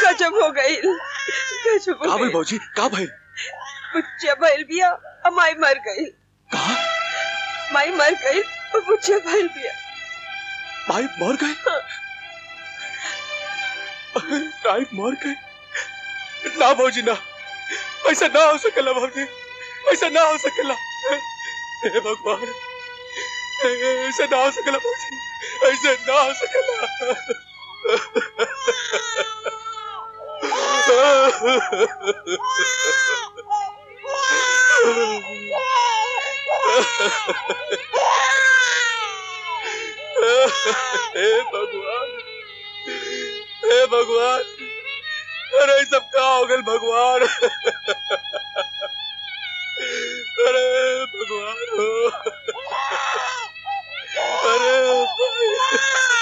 गजब हो गई गजब हो का भइल गई भौजी का भइल बुच्चिया भइल बिया और माई मर गई कहा माई मर गई और बुच्चिया भइल बिया भाई मर गए राइट मर गए ना भौजी ना ऐसा ना हो सकेला भौजी ऐसा ना हो सकेला हे भगवान ऐसा ना हो सकेला भौजी ऐसा ना हो सकेला हे भगवान हे भगवान अरे ये सब क्या हो गए भगवान अरे भगवान हो अरे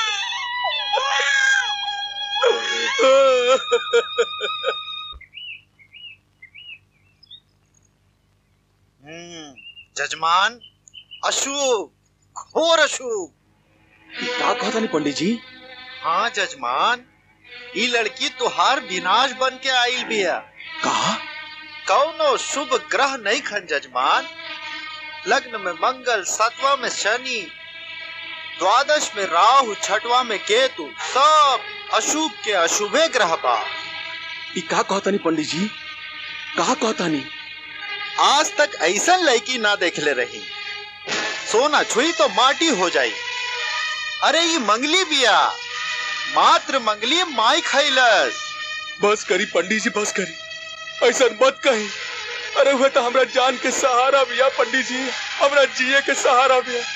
हम्म, जजमान अशुभ घोर अशुभ का कहता नहीं पंडित जी हाँ जजमान ई लड़की तुहार विनाश बन के आइल बिया कहा कौनो शुभ ग्रह नहीं खन जजमान लग्न में मंगल सातवां में शनि द्वादश में राहु छठवां में केतु सब अशुभ के अशुभे ग्रह बा ई का कहता नहीं पंडित जी कहा कहता नहीं आज तक ऐसा लड़की ना देखले रही सोना छुई तो माटी हो जाई अरे ये मंगली बिया मात्र मंगली माई खैलस बस करी पंडित जी बस करी ऐसा मत कही अरे वह तो हमरा जान के सहारा भी है पंडित जी हमरा जिए के सहारा भी है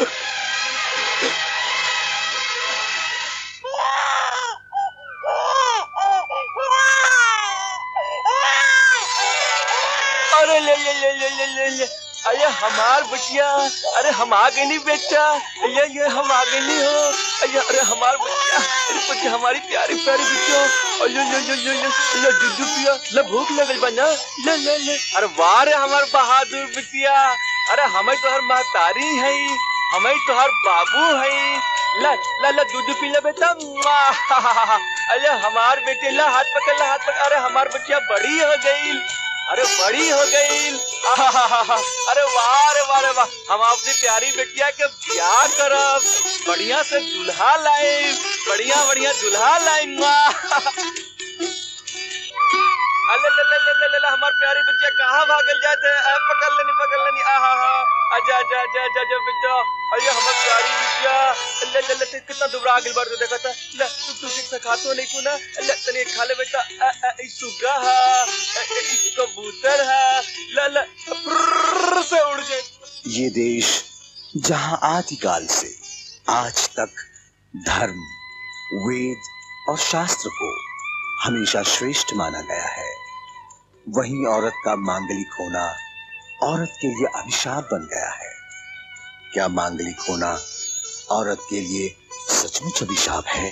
अरे ले ले ले ले ले ले ले अरे हमार बचिया अरे हम आ गए नहीं बेटा ये ये हम आ गए नहीं हो अरे अरे हमार बचिया अरे बच्ची हमारी प्यारी प्यारी बच्चिया अरे ले ले ले ले ले दूध पिया ले भूख लगल बना ले ले ले अरे वाह रे हमार बहादुर बचिया अरे हमें तो हर महतारी है हमें तो हर बाबू है ला ला ला दूध पी ले बेटा मुआ। अरे हमार बेटे ला हाथ पकड़ ला हाथ पकड़ अरे हमार बच्चिया बड़ी हो गई अरे बड़ी हो गई अरे वाह रे वाह रे वाह हम अपनी प्यारी बेटिया के ब्याह करब बढ़िया से दुल्हा लाए बढ़िया बढ़िया दुल्हा लाए अले ले ले ले ले ले ले हमार प्यारी बच्चिया कहाँ भागल जाते हैं अ, पकड़ लेनी पकड़ लेनी आहा हा आजा आजा आजा आजा आजा बेटा अरे हमार प्यारी बच्चिया ले ले ले ते कितना दुबरा गिल बार तो देखा था ले तू तू ठीक से खातो नहीं को ना ले तने खा ले बेटा अ, अ, ई सुगा है अ, अ, ई कबूतर है ले ले प्रुर्र से उड़ गए ये देश जहां आदिकाल से आज तक धर्म वेद और शास्त्र को हमेशा श्रेष्ठ माना गया है वहीं औरत का मांगलिक होना औरत के लिए अभिशाप बन गया है क्या मांगलिक होना औरत के लिए सचमुच अभिशाप है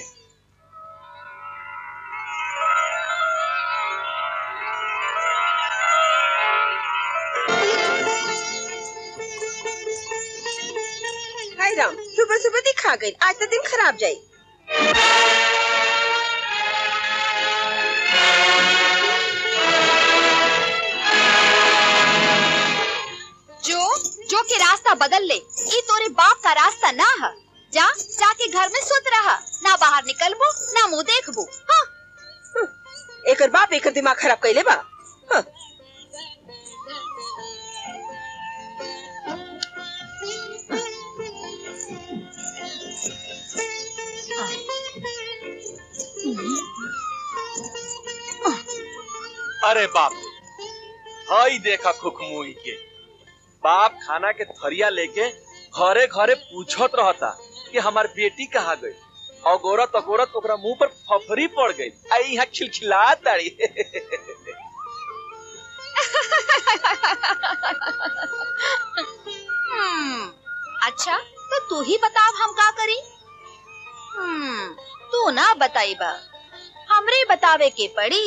हाय राम सुबह सुबह दिखा गई आज तो दिन खराब जाई जो जो के रास्ता बदल ले ये तोरे बाप का रास्ता ना है जा जाके घर में सुत रहा ना बाहर निकलबो ना मुंह देखबो हाँ एकर बाप एकर दिमाग खराब कैले बा हाँ। अरे बाप हई देखा खुखमुई के बाप खाना के थरिया लेके घरे घरे पूछत रहता कि हमार बेटी कहाँ गई अगोरत अगोरत ओकरा मुंह पर फफरी पड़ गई आई यहाँ खिलखिला ताड़ी हम्म, अच्छा तो तू ही बताव हम का करी हम्म, तू ना बताई बा हमरे बतावे के पड़ी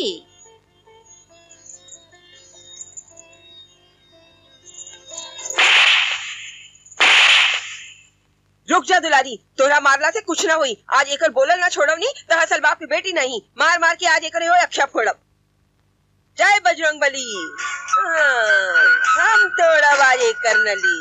जो रुक जा दुलारी तोरा मारला से कुछ ना हुई आज एकर बोलल ना छोड़व नी तो हसल बाप की बेटी नहीं मार मार के आज एकर हो अक्षा फोड़ब जय बजरंग बली हाँ, हम तोड़ा वाजे करनली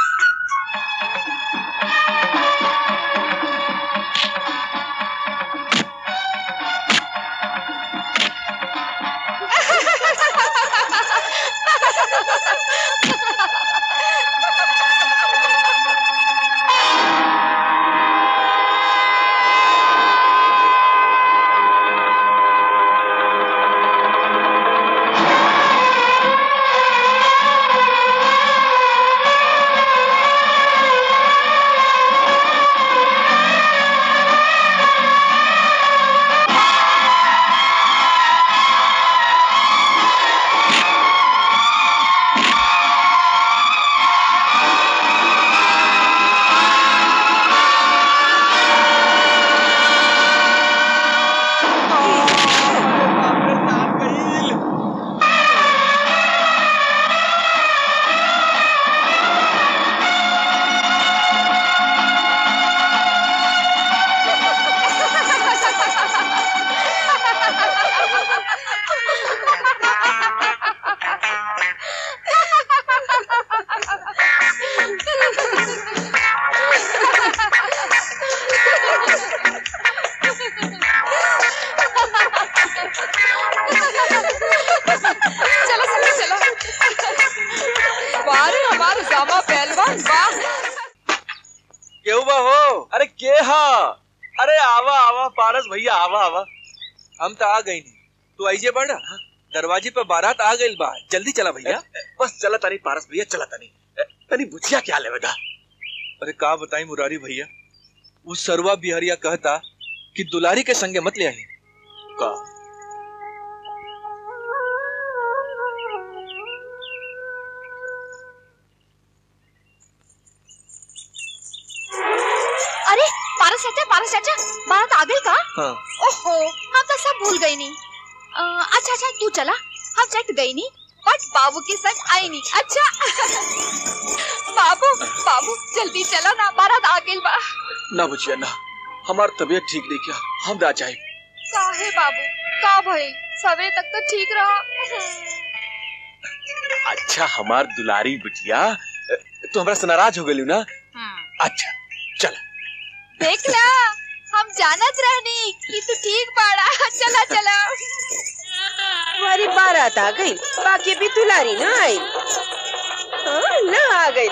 चलो सखी चलो वाह रे हमारे जामा पहलवान वाह केहू बा हो अरे के हा अरे आवा आवा पारस भैया आवा आवा हम तो आ गई नहीं तू आइजे बड़ा दरवाजे पे बारात आ गई बा जल्दी चला भैया बस चला तानी पारस भैया चला तानी तनी बुझिया क्या लेवेदा अरे का बताई मुरारी भैया वो सरवा बिहरिया कहता कि दुलारी के संगे मत ले आई का अरे पारस चाचा पारस चाचा बारात आ गई का हाँ ओहो हम तो सब भूल गई नहीं अ, अच्छा अच्छा तू चला हम चट गई नहीं बट बाबू के संग आई नहीं अच्छा बाबू बाबू जल्दी चलो ना बारात आ गई बा ना बुझिया ना हमार तबीयत ठीक नहीं क्या हम ना जाए काहे बाबू का भाई सवेरे तक तो ठीक रहा अच्छा हमार दुलारी बिटिया तू हमरा से नाराज हो गई ना अच्छा चल देख ला हम जानत रहनी कि तू ठीक बाड़ा चला चला तुम्हारी बारात आ गई बाकी भी दुलारी ना आई हाँ, ना आ गई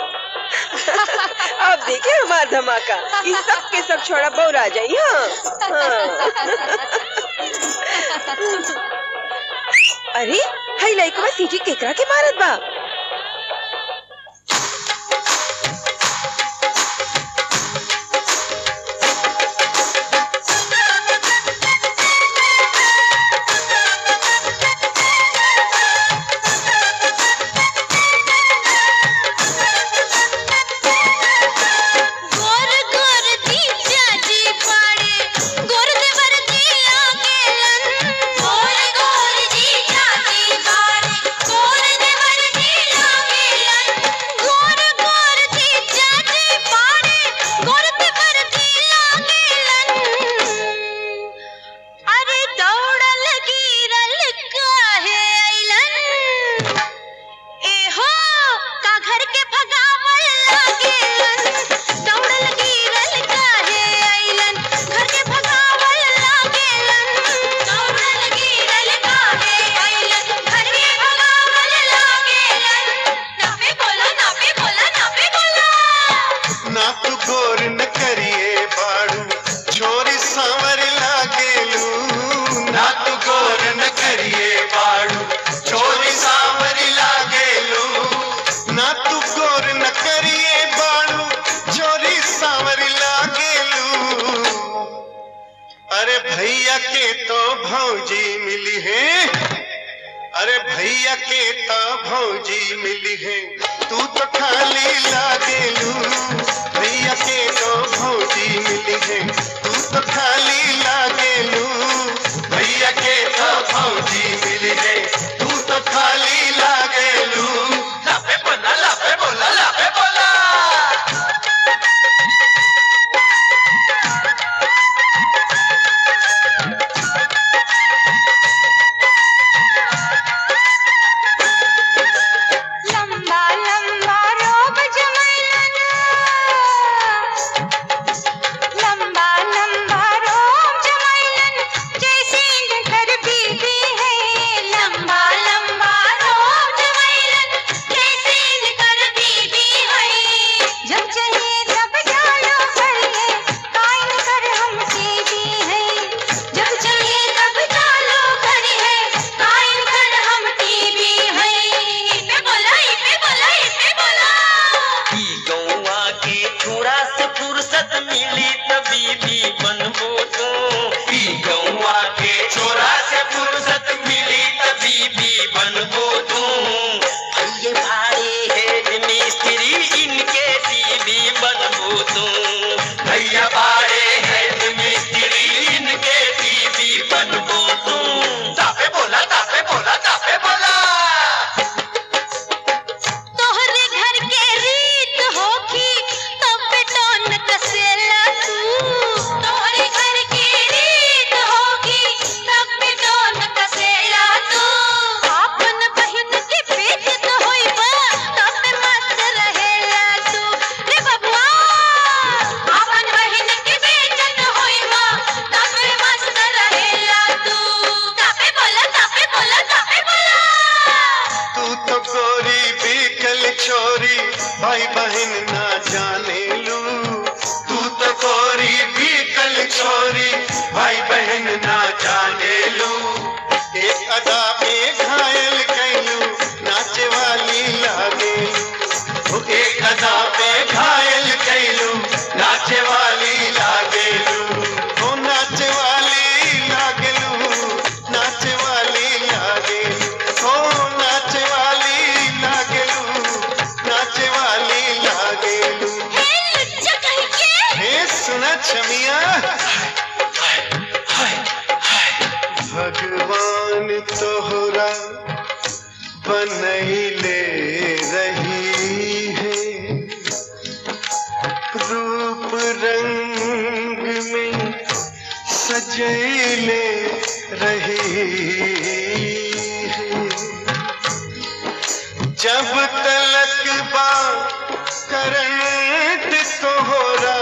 अब देखिए हमारा धमाका इस सब के सब छोड़ा बौर आ जाई हाँ, हाँ। अरे हई लइकवा सीटी केकरा के मारत बा गोर गोर दीजा जी पाड़े गोर देवर दिया गेलन गोर गोर दीजा जी पाड़े गोर देवर दिया गेलन गोर गोर दीजा जी पाड़े गोर देवर दिया गेलन अरे दौड़ल गिरल काहे अइलन एहो का घर के भगावल लागेलन दौड़ल गिरल काहे अइलन घर के भगावल लागेलन दौड़ल गिरल काहे अइलन घर के भगावल लागेलन नापे बोला नापे बोला नापे बोला ना तू गोर न करिए बाड़ू छोरी सांवर लागेलू ना तू गोर न करिए बाड़ू छोरी सांवर लागेलू ना तू गोर न करिए बाड़ू छोरी सांवर लागेलू अरे भैया के तो भौजी मिली है अरे भैया के तो भौजी मिली है तू तो खाली लागेलू भैया के तो भौजी मिली है तू तो खाली लागेलू भैया के तो भौजी मिली है तू तो खाली लागेलू लापे बोला लापे बोला लापे बोला भाई बहन ना जाने लू तू तो कोरी भी कल छोरी भाई बहन ना जाने लू एक अदा पे घायल कैलू नाचे वाली लागे ओ एक अदा पे घायल कैलू नाचे वाली लागेलू ओ नाचे वाली लागेलू नाचे वाली लागेलू ओ नाचे वाली लागेलू नाचे वाली लागेलू लुच्चा कहीं के हे सुना छमिया भगवान तोहरा बनैले रही है रूप रंग में सजैले रही है जब तलक बा करंट तोहरा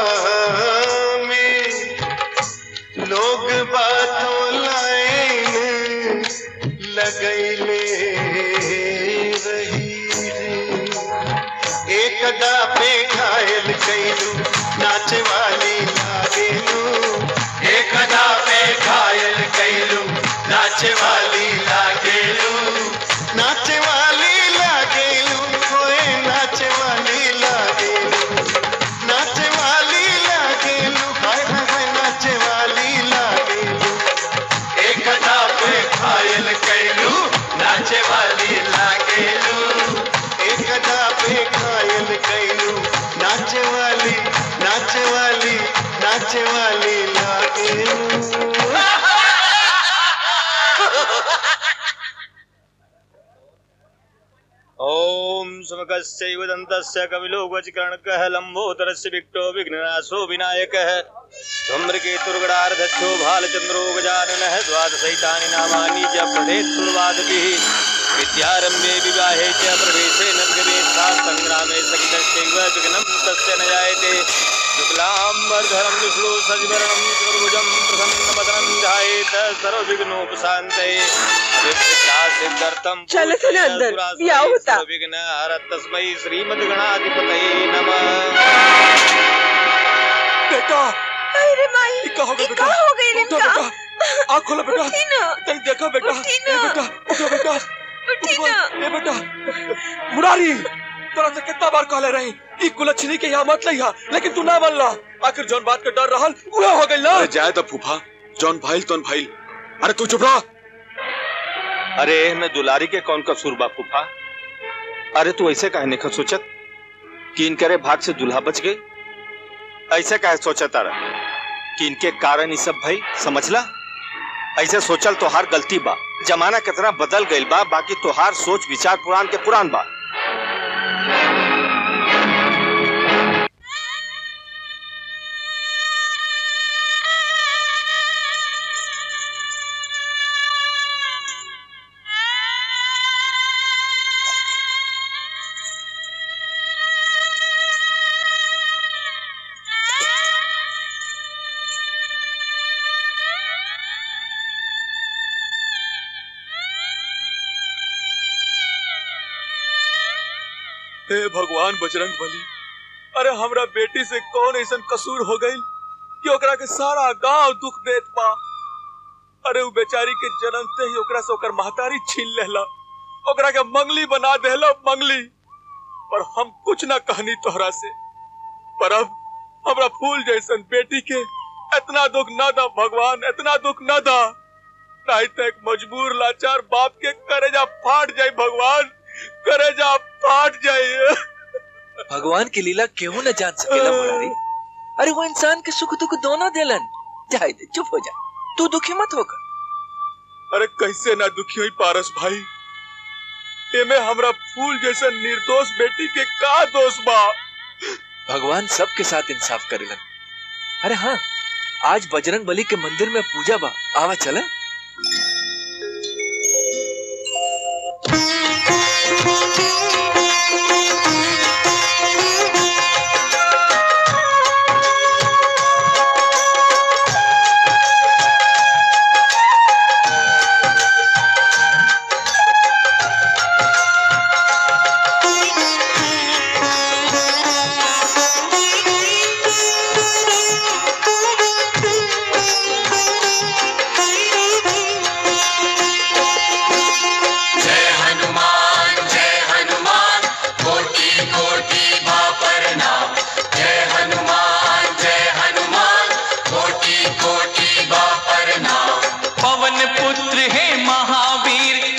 में लोग बातों लाइन लगैले रही रे एकदा पे घायल कैलू नाचे वाली लागेलू एकदा पे घायल कैलू नाचे वाली लागेलू नाचे वाली लागेलू होए नाचे वाली लागेलू नाचे वाली लागेलू हाय हाय हाय नाचे वाली लागेलू एकदा पे घायल कैलू नाचे वाली लागेलू एकदा पे घायल कैलू नाचे वाली नाचे वाली नाचे वाली लागेलू ओम समकस्यैव दन्तस्य कपिलो वचकर्णकः लम्बोदरस्य विक्टो विघ्ननाशो विनायकः धूम्रकेतुर्गडार्धच्छो भालचन्द्रो गजाननः द्वादशैतानि नामानि च पठेत् सुरवादभिः विद्यारम्भे विवाहे च प्रवेशे नर्गवेत्था सङ्ग्रामे सकितश्चैव विघ्नं तस्य न जायते शुक्लाम्बरधरं विष्णु सजिवरणं चतुर्भुजं प्रसन्नवदनं ध्यायेत सर्वविघ्नोपशान्तये अभिप्सिता सिद्ध्यर्थं चलो चलो अंदर, ब्याह होता। विघ्न हरत तस्मै श्रीमद्गणाधिपतये नमः बेटा अरे माई ये क्या हो गया ये बेटा क्या हो गई उठो इनका बेटा आँख खोलो बेटा उठी ना तनी देखो बेटा उठी ए ना। बेटा उठो बेटा उठी उठो, ना। ए बेटा मुरारी तोरा से कितना बार कहले रही ई कुलच्छनी के यहाँ मत लइहा लेकिन तू ना बनला आखिर जौन बात के डर रहल उहे हो गइल ना अरे जाए तो फूफा जौन भाईल तौन भाईल अरे तू चुप रहा अरे मैं दुलारी के कौन कसूर बा फूफा अरे तू ऐसे कहने का सोचत कि इनकरे भाग से दुल्हा बच गई ऐसे कहे सोचत अरे कि इनके कारण ये सब भाई समझला ऐसे सोचल तोहार गलती बा जमाना कितना बदल गइल बा बाकी तोहार सोच विचार पुरान के पुरान बा हे भगवान बजरंग बली अरे हमरा बेटी से कौन ऐसन कसूर हो गई कि ओकरा के सारा गांव दुख देत बा अरे उ बेचारी के जन्मते ही ओकरा से ओकर महतारी छीन लेला ओकरा के मंगली बना देला मंगली पर हम कुछ ना कहनी तोहरा से पर अब हमरा फूल जैसन बेटी के इतना दुख ना दा भगवान इतना दुख ना दा नहीं तो एक मजबूर लाचार बाप के करेजा फाट जाए भगवान करेजा फाट जाए भगवान की लीला क्यों न जान सकेला मुरारी अरे वो इंसान के सुख दुख दोनों देलन जाए दे चुप हो जा तू दुखी मत होकर अरे कैसे ना दुखी हुई पारस भाई एमे हमरा फूल जैसे निर्दोष बेटी के का दोष बा भगवान सबके साथ इंसाफ करेलन अरे हाँ आज बजरंग बली के मंदिर में पूजा बा आवा चला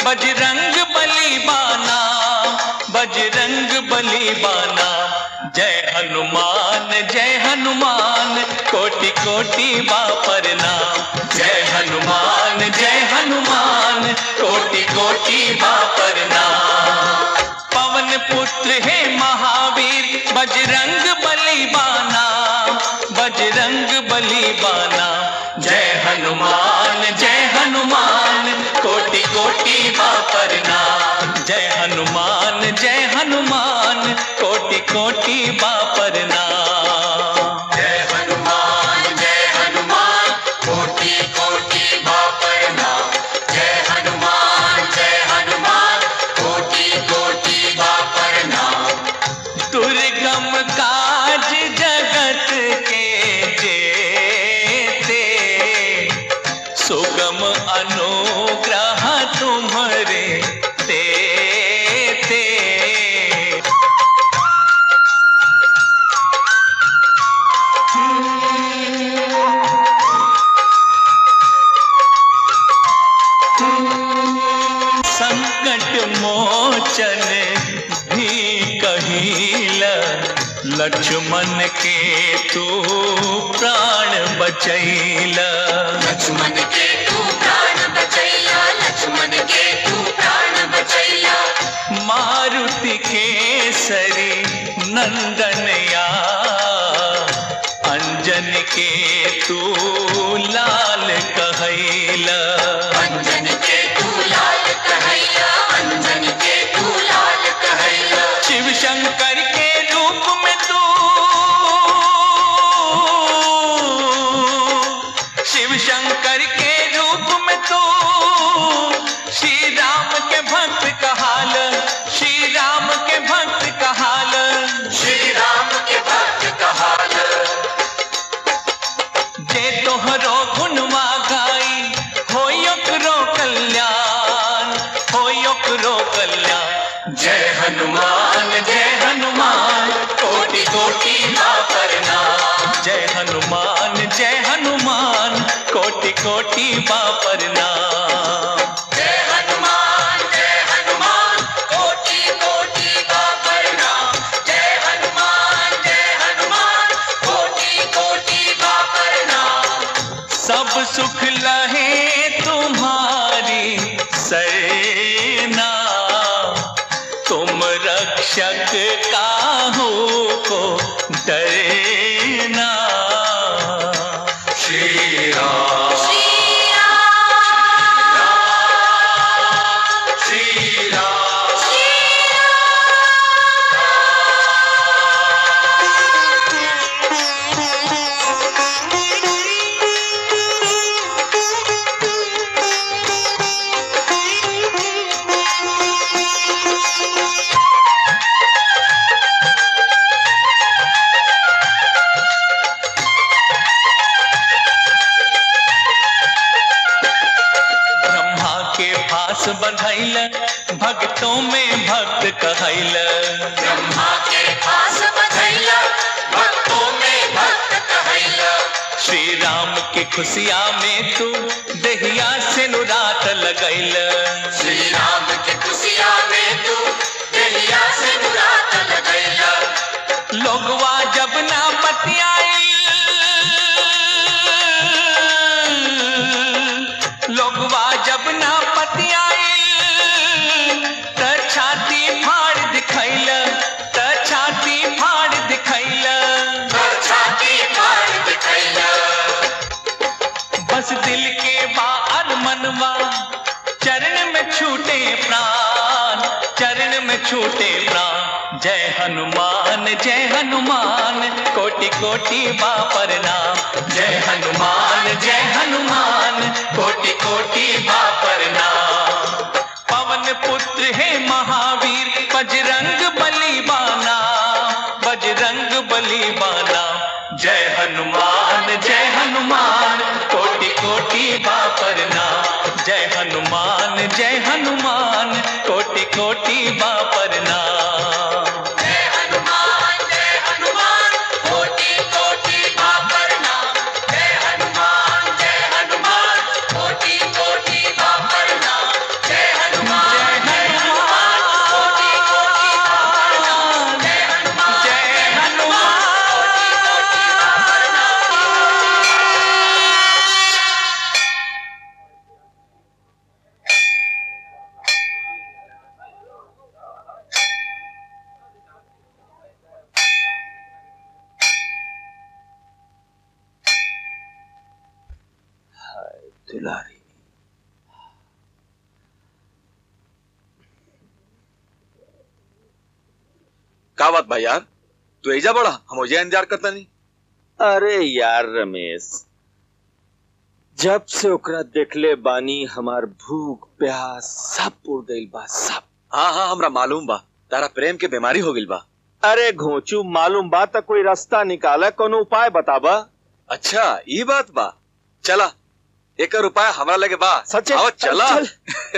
बजरंग बली बाना बजरंग बली बाना जय हनुमान जय हनुमान कोटि कोटि बापर नाम जय हनुमान जय हनुमान कोटि कोटि बापर नाम पवन पुत्र है महावीर बजरंग बली बाना बजरंग बली बाना जय हनुमान जय हनुमान कोटि कोटि बापर नाम जय हनुमान जय हनुमान कोटि कोटि बापर नाम जय हनुमान जय हनुमान कोटि कोटि बापर नाम जय हनुमान जय हनुमान कोटि कोटि बापर नाम दुर्गम काज जगत के जेते सुगम अनुग्रह तुम्हारे तेते संकट मोचन भी कहिल लक्ष्मण के तू प्राण बचैल लक्ष्मण के तू प्राण बचैया लक्ष्मण के तू प्राण बचैया मारुति केसरी नंदनया अंजन के तू लाल कहैला अंजन के तू लाल कहैया अंजन के तू लाल कहैया शिव शंकर के रूप में तू शिव शंकर के रूप में तू श्री राम के भक्त कहाल श्री राम के भक्त कहाल श्री राम के भक्त कहाल जे तोहरो गुणवा गाई हो ओकरो कल्याण हो ओकरो कल्याण जय हनुमान जय हनुमान कोटि कोटि बापर नाम जय हनुमान जय हनुमान कोटि कोटि बापर नाम जय हनुमान जय हनुमान कोटि कोटि बापर नाम जय हनुमान जय हनुमान कोटि कोटि बापर नाम सब सुख लहे तुम्हारी सेना तुम रक्षक काहू को डरना श्री राम श्री राम ब्रह्मा के पास बधैल भक्तों में भक्त कहैल ब्रह्मा के पास बधैया भक्तों में भक्त कहैया श्री राम की खुशिया में तू दहिया से नुरात लगैल श्री राम के खुशिया में तू दहिया से मुराद लगैया लोगवा जब ना पतियाई लोगवा जब ना पतियाई त छाती फाड़ दिखैल त छाती फाड़ दिखैल कर छाती फाड़ दिखैया बस दिल के बार मनवा चरण में छूटे प्राण चरण में छूटे प्राण जय हनुमान जय हनुमान कोटि कोटि बापर नाम जय हनुमान जय हनुमान कोटि कोटि बापर नाम पवन पुत्र है महावीर बजरंग बली बाना बजरंग बली बाना जय हनुमान जय हनुमान कोटि कोटि बापर नाम जय हनुमान जय हनुमान कोटि कोटि बापर नाम जय हनुमान जय हनुमान कोटि कोटि बापर नाम जय हनुमान जय हनुमान कोटि कोटि बापर नाम जय हनुमान दुलारी का बात भाई यार तू एजा बड़ा हम मुझे इंतजार करता नहीं अरे यार रमेश जब से ओकरा देखले बानी हमार भूख प्यास सब उड़ गइल बा सब हाँ हाँ हमरा मालूम बा तारा प्रेम के बीमारी हो गइल बा अरे घोचू मालूम बा त कोई रास्ता निकाला कोनो उपाय बताबा अच्छा ये बात बा चला एक उपाय हमरा लगे बा सच्चे? आओ चला चल।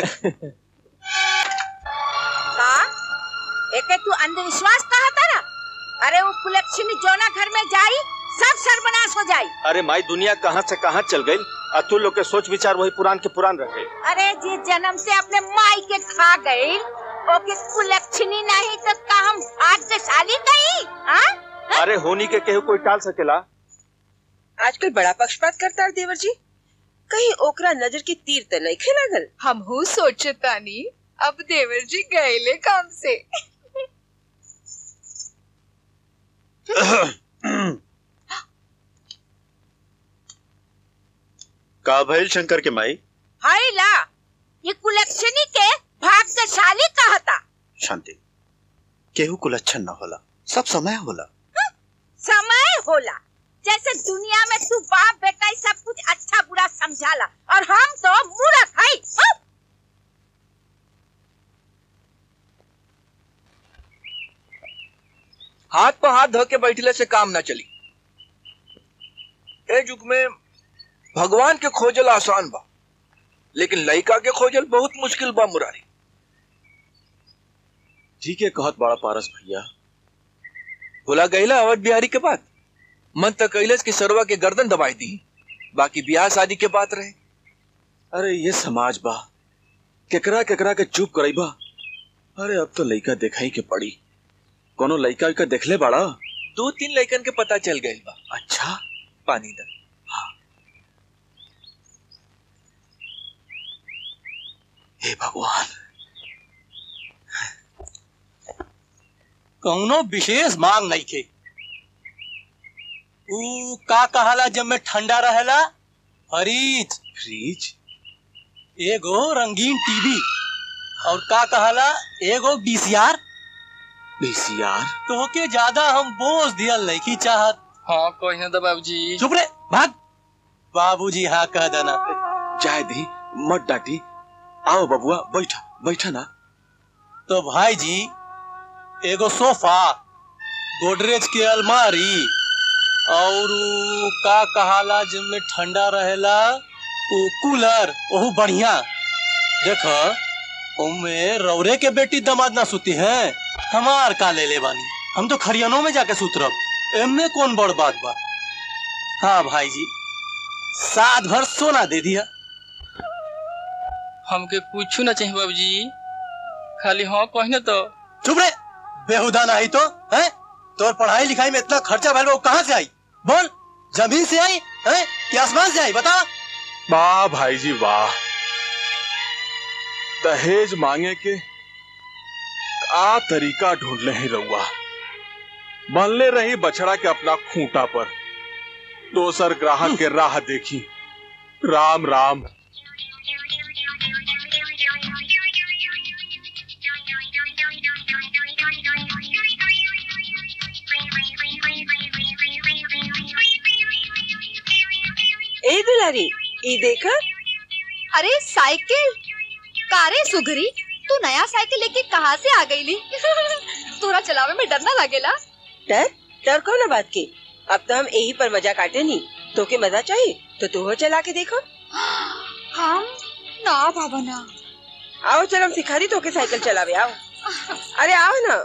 का एके तू अंधविश्वास कहा तारा अरे वो कुलक्षणी जोना घर में जाई सब सर्वनाश हो जाई अरे माई दुनिया कहाँ से कहाँ चल गई और तू लोग के सोच विचार वही पुरान के पुरान रखे अरे जी जन्म से अपने माई के खा गई ओके कुलक्षणी नहीं तो का हम भाग्यशाली कही हाँ? अरे होनी के केहू कोई टाल सकेला आजकल बड़ा पक्षपात करता है देवर जी कहीं ओकरा नजर की तीर त नहीं खेलागल हमहू सोचतानी अब देवर जी गएले काम से का भइल शंकर के माई हाय ला ये कुलक्षणी के भाग्यशाली कहता शांति केहू कुलच्छन न होला सब समय होला समय होला जैसे दुनिया में तू बाप बेटा ही सब कुछ अच्छा बुरा समझाला और हम तो मूर्ख है हाँ? हाथ पर हाथ धो के बैठले से काम ना चली ए युग में भगवान के खोजल आसान बा लेकिन लड़का के खोजल बहुत मुश्किल बा मुरारी जी के कहत बड़ा पारस भैया बोला गईला अवध बिहारी के बात मन तक कैलस की सरवा के गर्दन दबाई दी बाकी ब्याह शादी के बात रहे अरे ये समाज बा केकरा केकरा के चुप करईबा अरे अब तो लइका देखाई के पड़ी कोनो लइका उइका देखले बाड़ा दो तीन लड़कन के पता चल गई बा अच्छा पानी दा हे भगवान कौनो विशेष मांग नहीं खे ऊ का कहाला जब में ठंडा रहेला फ्रिज फ्रिज एगो रंगीन टीवी और का कहाला एगो बीसीआर बीसीआर तो के ज्यादा हम बोझ दियल नहीं की चाहत हाँ कही तो बाबूजी चुप रे भाग बाबूजी हाँ कह देना जाए दी मत डांटी आओ बबुआ बैठा बैठा ना तो भाई जी एगो सोफा गोदरेज के अलमारी और ऊ का कहाला जिनमें ठंडा रहेला ऊ कूलर ओहू बढ़िया देख उनमें रौरे के बेटी दमाद ना सुती है हमार का ले ले बानी हम तो खरियानों में जाके सुतरब एमने कौन बड़ बात बा हाँ भाई जी सात भर सोना दे दिया हमके कुछ ना चाहिए बाबूजी खाली हाँ कही तो चुप रे बेहुदा नहीं तो है तोर पढ़ाई लिखाई में इतना खर्चा भैल वो कहाँ से आई बोल जमीन से आई है कि आसमान से आई बता वाह भाई जी वाह दहेज मांगे के का तरीका ढूंढ ले ही रहुआ बनले रही बछड़ा के अपना खूंटा पर दोसर ग्राहक के राह देखी राम राम ए दुलारी ई देखा अरे साइकिल कारे सुगरी तू नया साइकिल लेके कहाँ से आ गई ली तोरा चलावे में डर ना लगेला डर डर कौन बात के अब तो हम यही पर मजा काटे नहीं तो के मजा चाहिए तो तू हो चला के देखो हम ना बाबा ना आओ चल हम सिखा दी तो के साइकिल चलावे आओ अरे आओ ना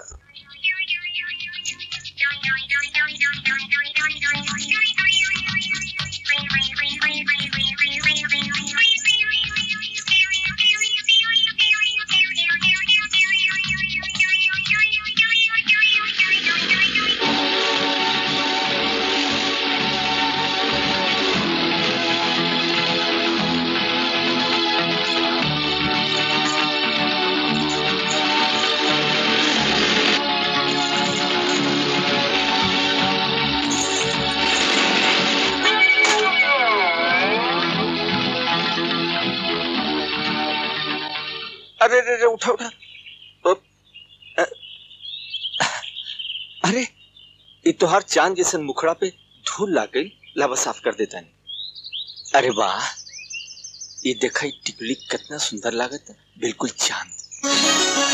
अरे अरे अरे उठा उठा ओ, अ, अरे ये तोहार चांद जैसन मुखड़ा पे धूल लाग गई लावा साफ कर देता नहीं अरे वाह ये देखा ये टिकली कितना सुंदर लागत है बिल्कुल चांद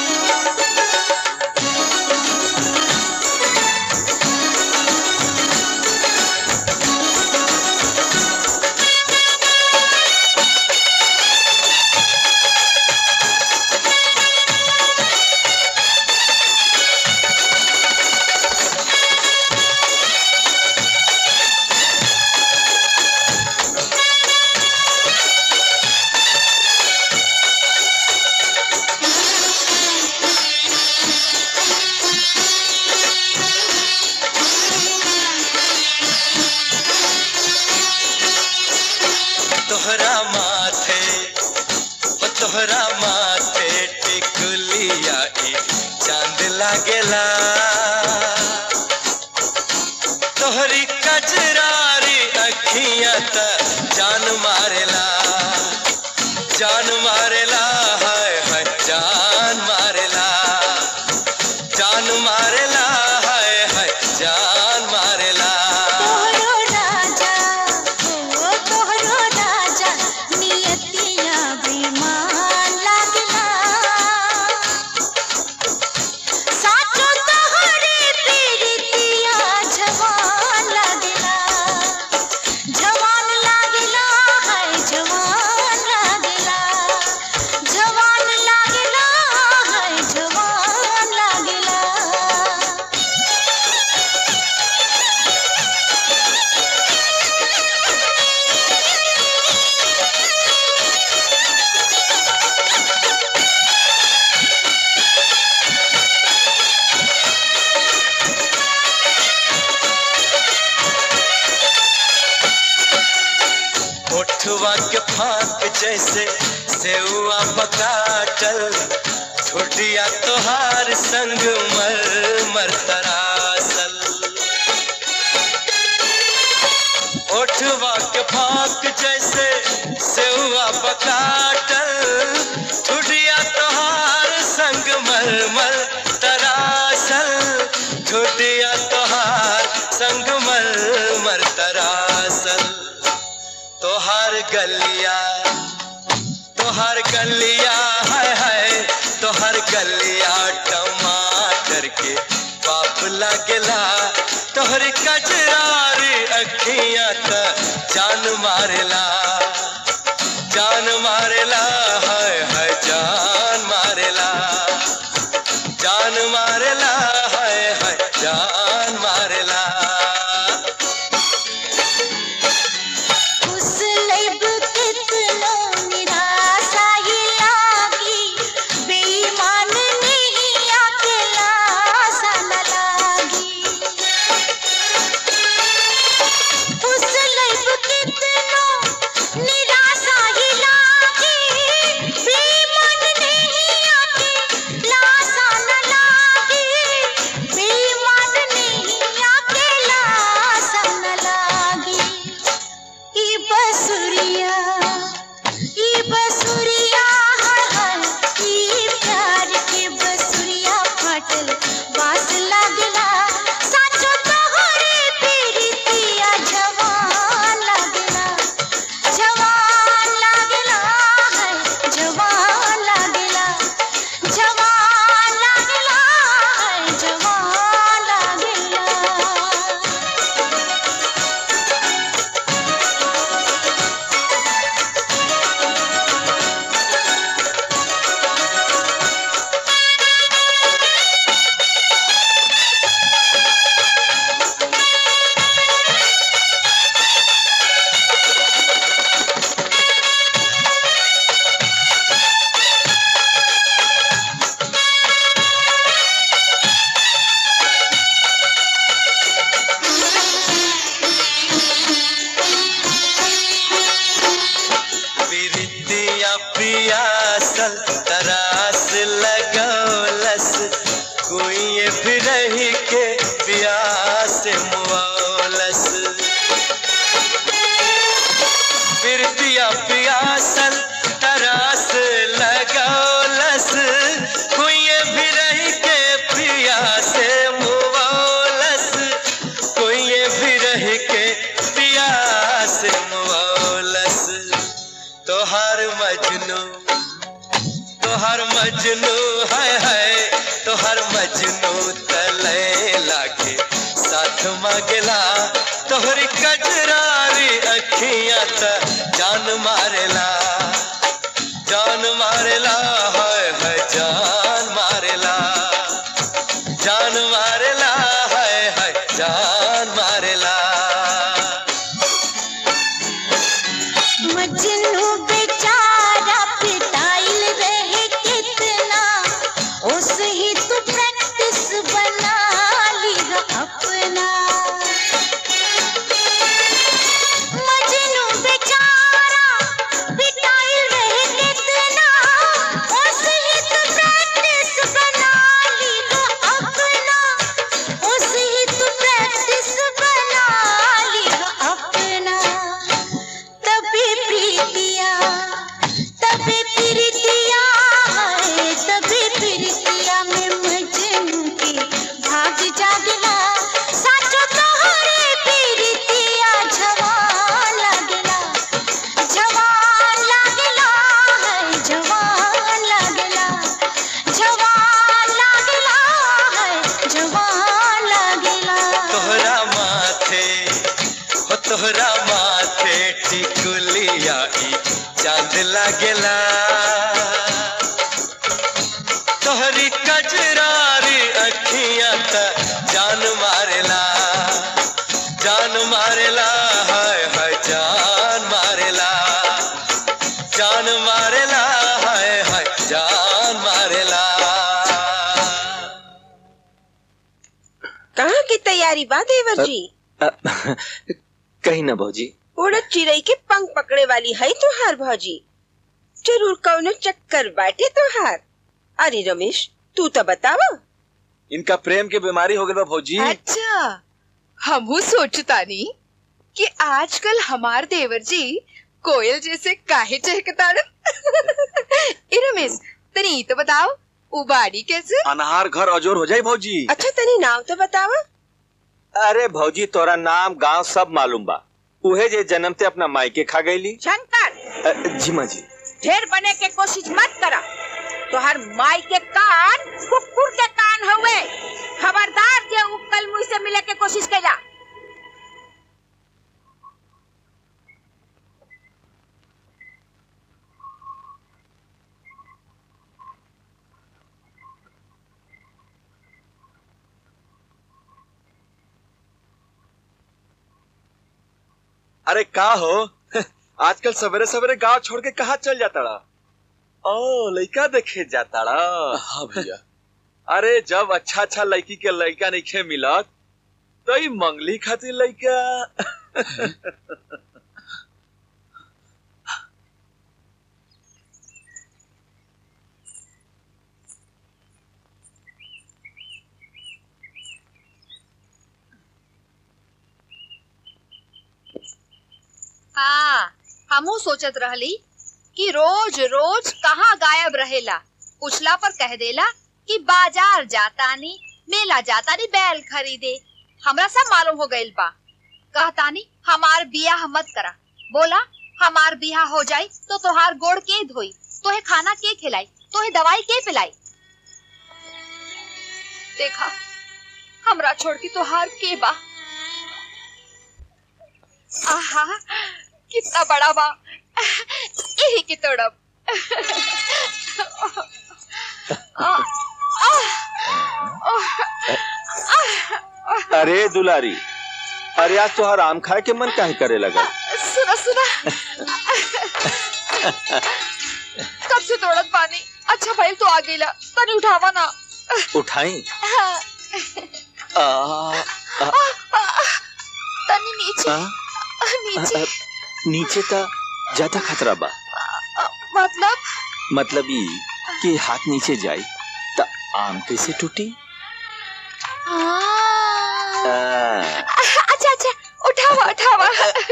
तोहरा माथे ओ तोहरा माथे टिकुलिया ई चांद लागेला तोहरी कजरारी अखियां त जान मारेला जान मारेला हाय हाय जान मारेला जान मारेला हाय हाय जान मारेला तोहरो राजा ओ तोहरो राजा नियतिया बेईमान लागला साचो तोहरे प्रीतिया जवान लागला जवान लागला है जवान लागला जवान लागला है जवान लागला ओठवा के फाक जैसे सेवा पकाटल छोटिया तोहार संग मर मर तरासल ओठवा के फाक जैसे सेवा पकाटल छुटिया तोहार संग मर मर तरासल छुटिया तोहार संग मर मर तरासल तोहार गलिया तोहार गलिया हाय हाय तोहार गलिया टमाटर के पाप लगला तोहर कजरारी अखियां त जान मारेला जान मारेला हाय हाय जान मारेला जान मारेला हाय हाय जान मारेला उस लब कितनो निराशा ही लागी बेईमान नहीं अकेला सा न लागी तोहर मजनू है है तोहर मजनू तले लागे साथ मांगला तोहरी कजरारी अखियां त जान मारेला जान मारेला है है जान मारेला जान मारेला है है जान मारेला मजनू बेचारा पिटाइल रहे कितना उस ही तू प्रैक्टिस बना लिया अपना मजनू बेचारा पिटाइल रहे कितना उस ही तू प्रैक्टिस बना लिया अपना उस ही तू प्रैक्टिस बना लिया अपना तभी प्रीतिया तभी प्रीतिया है तभी प्रीतिया में मजनू के भाग जागला साचो तोहरे प्रीतिया जवान लगला जवान लगला है जवान लगला जवान लगला है जवान लगला तोहरा माथे हो तोहरा माथे टिकुलिया ई चांद लागेला तोहरी कजरारी अखियां त जान मारेला जान मारेला हाय हाय जान मारेला जान मारेला हाय हाय जान मारेला कहाँ की तैयारी बा देवर जी कहीं ना भौजी उड़द चिड़ई के पंख पकड़े वाली है तुहार भौजी जरूर कौनो चक्कर बाटे तुहार अरे रमेश तू तो बतावा इनका प्रेम की बीमारी हो गई बा भौजी अच्छा हमहू सोचतानी कि आजकल हमार देवर जी कोयल जैसे काहे चहकताड़न ए रमेश तनी ई तो बताओ उबाड़ी कैसे अनहार घर अजोर हो जाए भौजी अच्छा तनी नाम तो बतावा अरे भौजी तोरा नाम गांव सब मालूम बा उहे जे जन्म ते अपना मायके खा गईली शंकर जी माँ जी ढेर बने के कोशिश मत करा तोहर माई के कान कुकुर के कान हुए खबरदार जे उ कल मुझ से मिले के कोशिश कैला अरे का हो आजकल सवेरे सवेरे गांव छोड़ के कहा चल जाता रहा ओ लड़का देखे जाता रहा हाँ भैया अरे जब अच्छा अच्छा लड़की के लड़का नहीं मिलत तो ई मंगली खातिर लड़का हाँ हमू सोचत रहली कि रोज रोज कहाँ गायब रहेला पूछला पर कह देला कि बाजार जातानी मेला जातानी बैल खरीदे हमरा सब मालूम हो गइल बा कहतानी हमार बियाह मत करा बोला हमार बियाह हो जाई तो तोहार गोड़ के धोई तोहे खाना के खिलाई तोहे दवाई के पिलाई देखा हमरा छोड़ के तोहार के बा आहा कितना बड़ा बा यही की तड़प अरे दुलारी अरे आज तो आम खाए के मन काहे करे लगा सुना सुना कब से तोड़त पानी अच्छा भाई तो आ गईला तनी उठावा ना उठाई आ, आ, तनी नीचे आ, नीचे आ, नीचे का ज्यादा खतरा बा मतलब मतलब ई कि हाथ नीचे जाई त आम कैसे टूटी हाँ। आ, अच्छा अच्छा उठावा उठावा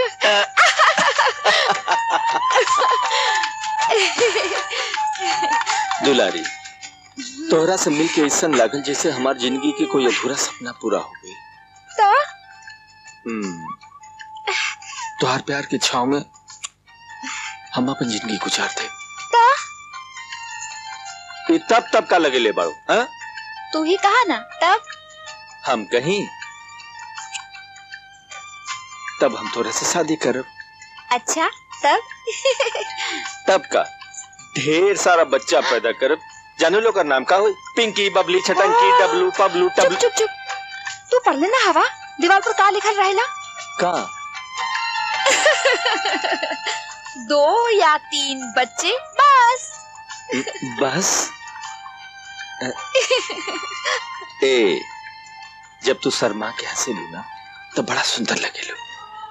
दुलारी तोहरा से मिल के ऐसा लागल जैसे हमार जिंदगी के कोई अधूरा सपना पूरा हो गई तो हम्म, तोहार प्यार के छाव में हम अपन जिंदगी गुजारते तो ये तब तब का लगे ले बाड़ो हाँ? तू ही कहा ना तब हम कहीं तब हम थोड़ा से शादी करब अच्छा तब तब का ढेर सारा बच्चा पैदा करब जानो लोग का नाम का हो पिंकी बबली छटंकी डबलू पबलू चुप टबलू चुप चुप तू पढ़ लेना हवा दीवार पर का लिखल रहेला का दो या तीन बच्चे बस बस ए जब तू शर्मा के हंसे लू ना तो बड़ा सुंदर लगे लो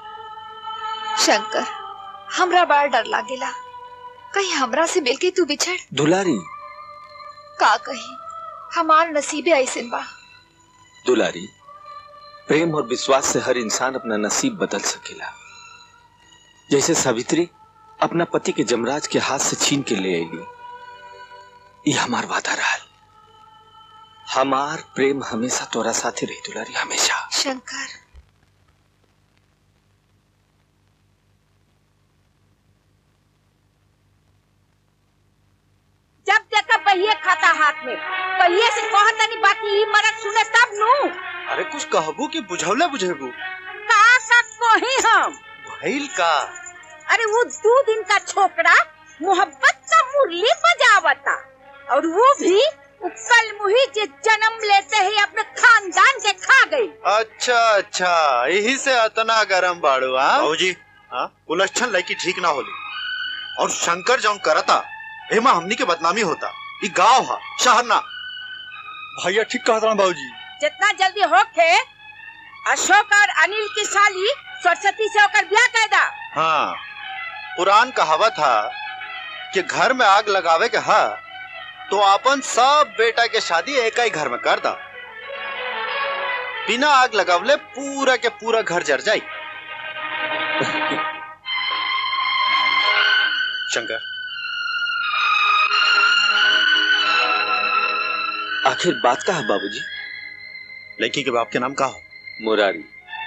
शंकर हमरा बड़ा डर लागेला कहीं हमरा से मिलके तू बिछड़ दुलारी का कही हमार नसीबे ऐसे बा दुलारी प्रेम और विश्वास से हर इंसान अपना नसीब बदल सकेला जैसे सावित्री अपना पति के जमराज के हाथ से छीन के ले आएगी ये हमार वादा रहा हमार प्रेम हमेशा तोरा साथे रही दुलारी हमेशा शंकर जब देखा बहिए खाता हाथ में बहिए से कहत तनी बाकी ई मरद सुने तब नु अरे कुछ कहबू कि बुझौले बुझेबू का का कही हम भइल का अरे वो दो दिन का छोकरा मोहब्बत का मुरली बजावता और वो भी कल मुही जे जन्म लेते ही अपने खानदान के खा गई अच्छा अच्छा यही से अतना गरम बाड़ू हाँ बाबूजी हाँ उलझन लड़की ठीक ना होली और शंकर जौन करता एमा हमनी के बदनामी होता ई गांव हा शहर ना भैया ठीक कहता हूँ बाबूजी जितना जल्दी होके अशोक और अनिल की साली सरस्वती से होकर ब्याह कर दा हाँ पुरान कहावत था कि घर में आग लगावे के हा तो अपन सब बेटा के शादी एक ही घर में कर दा बिना आग लगावले पूरा के पूरा घर जर जाई शंकर आखिर बात का है बाबूजी लड़की के बाप के नाम का हो मुरारी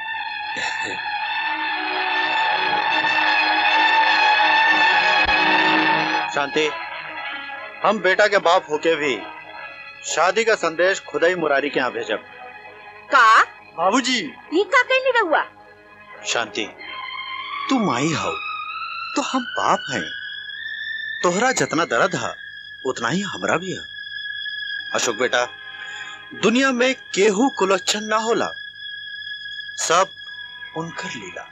शांति हम बेटा के बाप होके भी शादी का संदेश खुदा ही मुरारी के यहाँ भेजब का बाबूजी ई का कहनी रहुआ शांति तू माई हो तो हम बाप हैं तोहरा जितना दर्द है उतना ही हमरा भी है अशोक बेटा दुनिया में केहू कुलच्छन ना होला सब उनकर लीला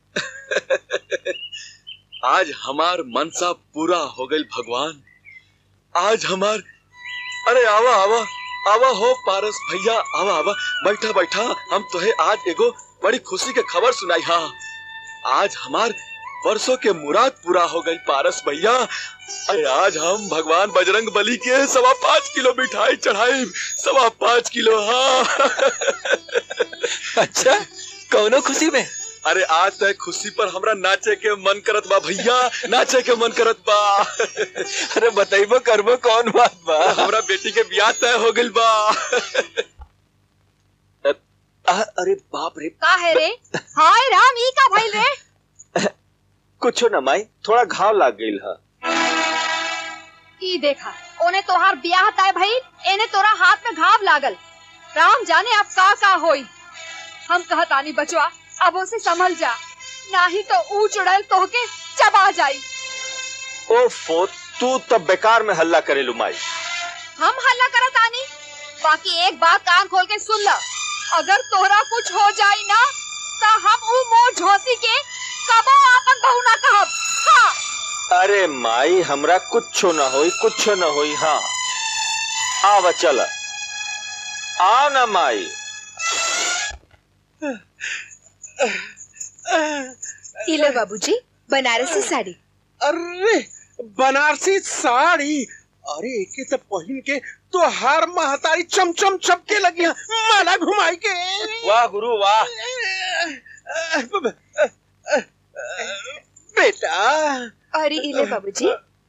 आज हमार मनसा पूरा हो गई भगवान आज हमार अरे आवा आवा आवा हो पारस भैया आवा आवा बैठा बैठा हम तुहे आज एगो बड़ी खुशी के खबर सुनाई हा आज हमार वर्षों के मुराद पूरा हो गई पारस भैया अरे आज हम भगवान बजरंग बली के सवा पाँच किलो मिठाई चढ़ाई सवा पाँच किलो हाँ अच्छा कौनो खुशी में अरे आज तक खुशी पर हमरा नाचे के मन करत बा भैया नाचे के मन करत बा अरे बताइबो करबो कौन बात बा हमरा बेटी के ब्याह तय हो गइल बा आ, अरे बाप रे का है रे हाय राम ई का भइल रे कुछो न माई थोड़ा घाव लाग गइल हा ई देखा ओने तोहार ब्याह तय भइल एने तोरा हाथ में घाव लागल राम जाने अब का का होई हम कहत आनी बचवा अब उसे संभल जा नाही तो ऊ चुड़ैल तोहके चबा जाई ओफो तू तब बेकार में हल्ला करेलू माई हम हल्ला करत आनी बाकी एक बात कान खोल के सुन ल अगर तोहरा कुछ हो जाई ना तो हम ऊ मोर झोसी के कबो आपन बहू ना कहब हाँ अरे माई हमरा कुछो न होई कुछो न होई हाँ आवा चल आ ना माई इले बाबूजी बनारसी साड़ी अरे बनारसी साड़ी अरे एके तो पहन के तो हर महतारी चमचम चपके लगी है माला घुमाई के वाह गुरु वाह बेटा अरे इले बाबूजी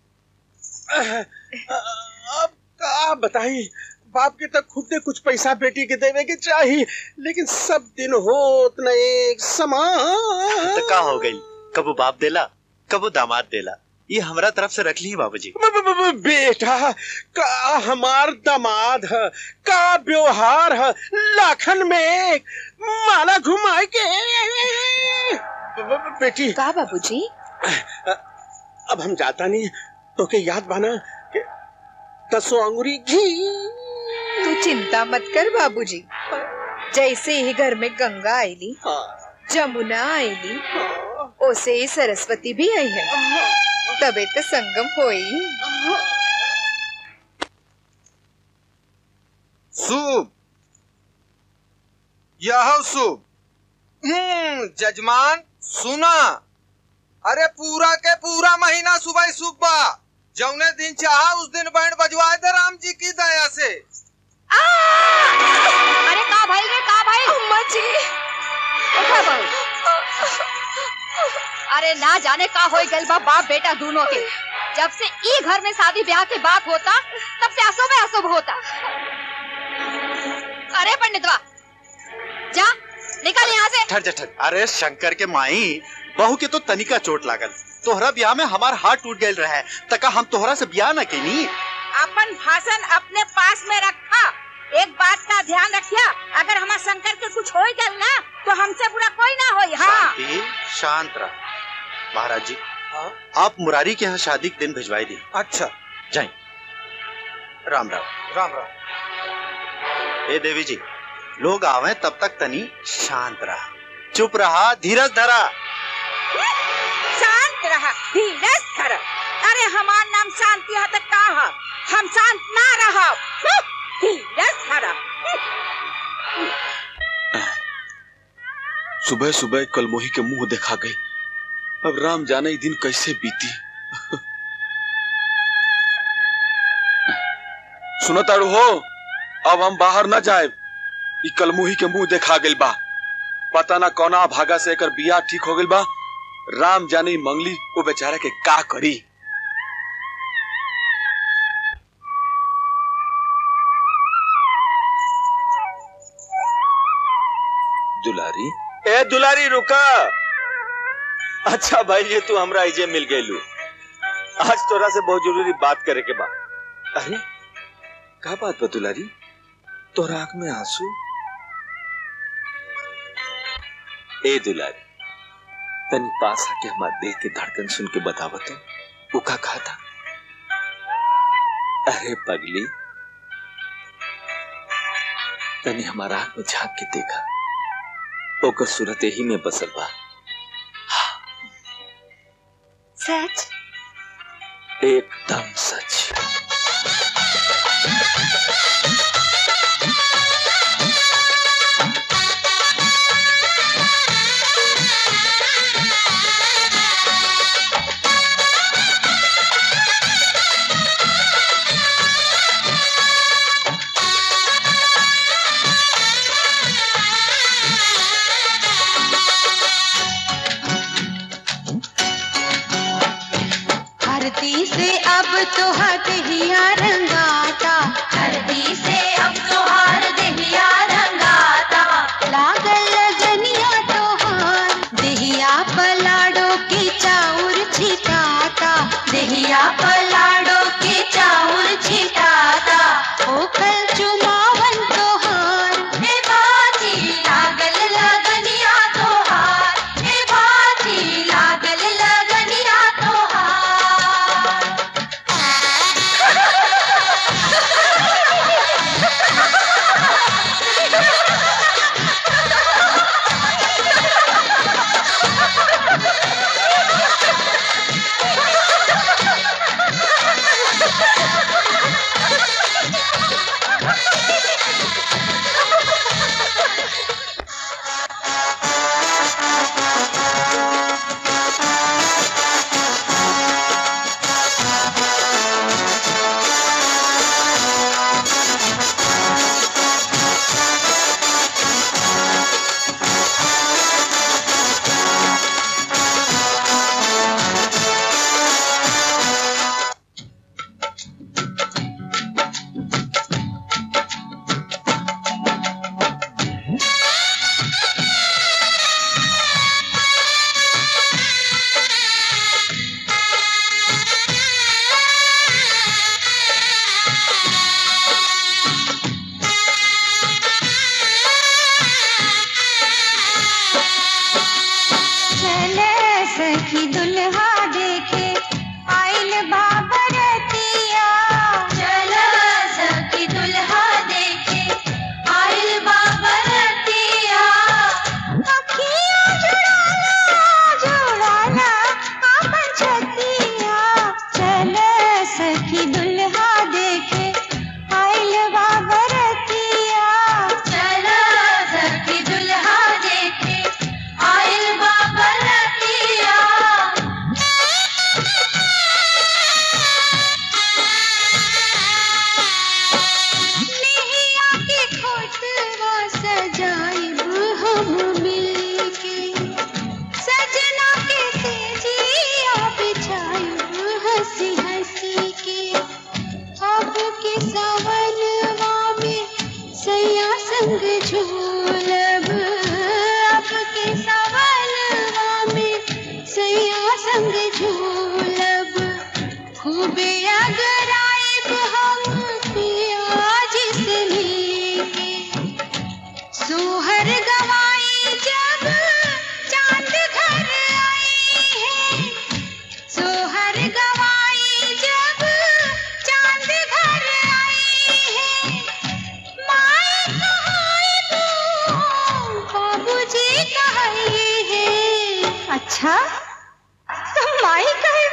अब का बताई बाप के तक खुद कुछ पैसा बेटी के देवे के चाहिए लेकिन सब दिन होत न एक समान तो का हो गई कबू बाप देला कबू दामाद देला ये हमरा तरफ से रख ली बाबूजी ब- ब- ब- ब- बेटा का हमार दामाद है का व्यवहार है लाखन में एक माला घुमाए के ब- ब- ब- बेटी का बाबूजी अब हम जाता नहीं तो के याद बना कि दसों अंगुरी घी तू चिंता मत कर बाबूजी जैसे ही घर में गंगा आईली जमुना आईली ओसे ही सरस्वती भी आई है तबे तो संगम होई शुभ यह शुभ हम्म जजमान सुना अरे पूरा के पूरा महीना सुबह शुभ बा जौने दिन चाहा उस दिन बैंड बजवाए दे राम जी की दया से अरे का भाई रे का भाई अम्मा जी उठा बहू अरे ना जाने का हो गइल बा बाप बेटा दोनों के जब से ई घर में शादी ब्याह की बात होता तब से अशुभ अशुभ होता अरे पंडितवा जा निकल यहाँ से ठर जा ठर अरे शंकर के माई बहू के तो तनिका चोट लागल तोहरा ब्याह में हमार हाथ टूट गए रहे तका हम तोहरा से ब्याह न केनी अपन भाषण अपने पास में रखा एक बात का ध्यान रखिया अगर हमारे शंकर के कुछ हो गल ना तो हमसे बुरा कोई ना होई हाँ शांति शांत रह महाराज जी आप मुरारी के यहाँ शादी के दिन भिजवाई दी अच्छा जाए राम राम राम राम ए देवी जी लोग आवे तब तक तनी शांत रहा चुप रहा धीरज धरा शांत रहा धीरज कर अरे हमार नाम शांति है तो का है हम शांत ना रहो धीरज धरा सुबह सुबह कलमोही के मुंह देखा गई अब राम जाने ये दिन कैसे बीती सुनो तारू हो अब हम बाहर न जाए ई कलमुही के मुंह देखा गइल बा पता ना कौना भागा से एकर बियाह ठीक हो गइल बा राम जाने ई मंगली वो बेचारा के का करी दुलारी ए दुलारी रुका अच्छा भाई ये तू हमरा इजे मिल गईलू आज तोरा से बहुत जरूरी बात करे के बा अरे का बात बा दुलारी तोरा आंख में आंसू ए दुलारी तनी पास आके हमार दिल के धड़कन सुन के बतावा तो वो का कहा था अरे पगली तनी हमारा आंख में झांक के देखा ओकर सूरत ही में बसल बा सच एकदम सच धरती से अब तो हट ही संग झूलब अब के सवलवा में सैया संग झूलब खूबे अगर आइब हम पियाज से मिलके सोहर गवाई जब चांद घर आई है सोहर गवाई जब चांद घर आई है माई कहाई तू बाबूजी कहाई है अच्छा तो माई कहे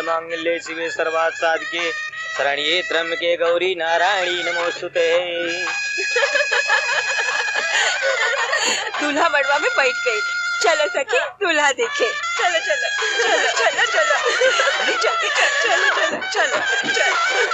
मांगल्ये शिवे सर्वात् साधके शरण्ये त्र्यंबके गौरी नारायणी नमोस्तुते दूल्हा मड़वा में बैठ गई चलो सखी दूल्हा देखे चलो चलो चलो चलो चलो अरे जल्दी चलो चलो चलो चलो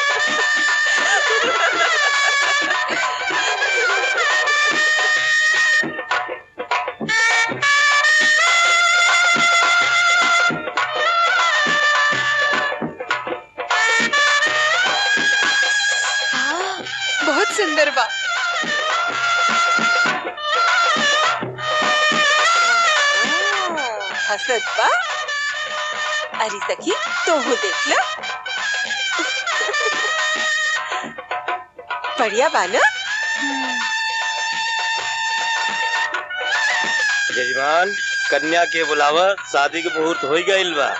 हाँ, बहुत सुंदर बा हसत बा अरे सखी तो हो देख लो बढ़िया बा ना जजमान कन्या के बुलावा शादी के मुहूर्त हो गईल बा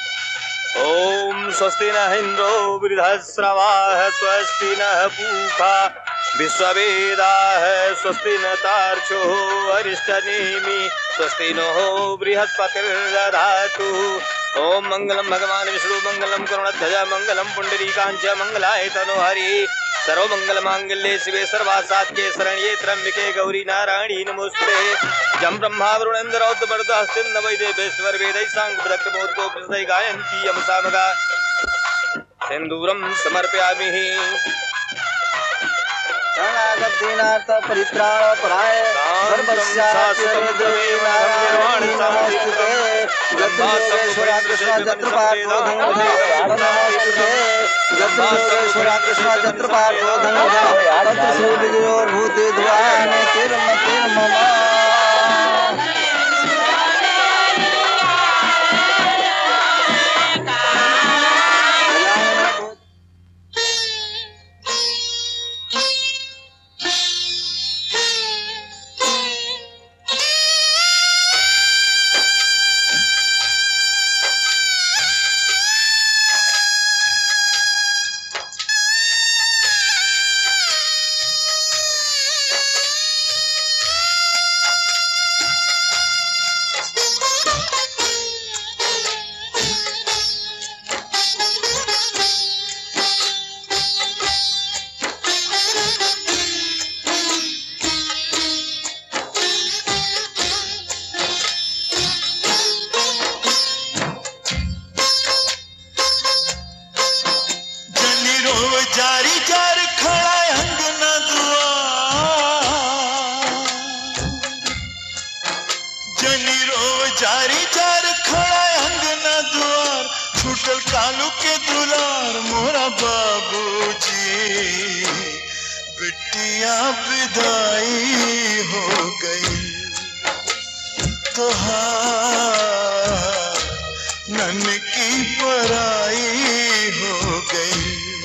ओम स्वस्ति न इंद्रो वृद्धश्रवा स्वस्ति न पूखा विश्ववेदा स्वस्ति न तार्क्षो अरिष्ट नेमि स्वस्ति नो बृहस्पतिर्दधातु ओम मंगलम भगवान विष्णु मंगलम करुणध्वज मंगलम पुंडरीकांच मंगलाय तनो हरि सर्वमंगल मांगल्ये शिवे सर्वासात्ये शरण्ये त्र्यंबके गौरी नारायणी नमोस्ते जम ब्रह्मा वरुणेन्द्र औद्ध हस्तिन वैदेवेश्वर वेदै सांग प्रदक्त मोदको प्रसदय गायन्ति यम सामगा सिन्दूरं समर्पयामि शरणागतिनाथ परित्राण पराय सर्वस्याचरद्रवे नारायणी नमोस्तुते यज्ञेश्वरा कृष्ण जत्र पार्थो धनुः नमोस्तुते यज्ञेश्वरा कृष्ण जत्र पार्थो धनुः तत्र सूर्ययोर्भूते ध्वाने तिर्मतिर् मम जनी रो जारी जार खड़ा अंगना दुआर जनी रो जारी जार खड़ा अंगना दुआर छूटल कालू के दुलार मोरा बाबूजी बिटिया विदाई हो गई तोहार नन की पराई हो गई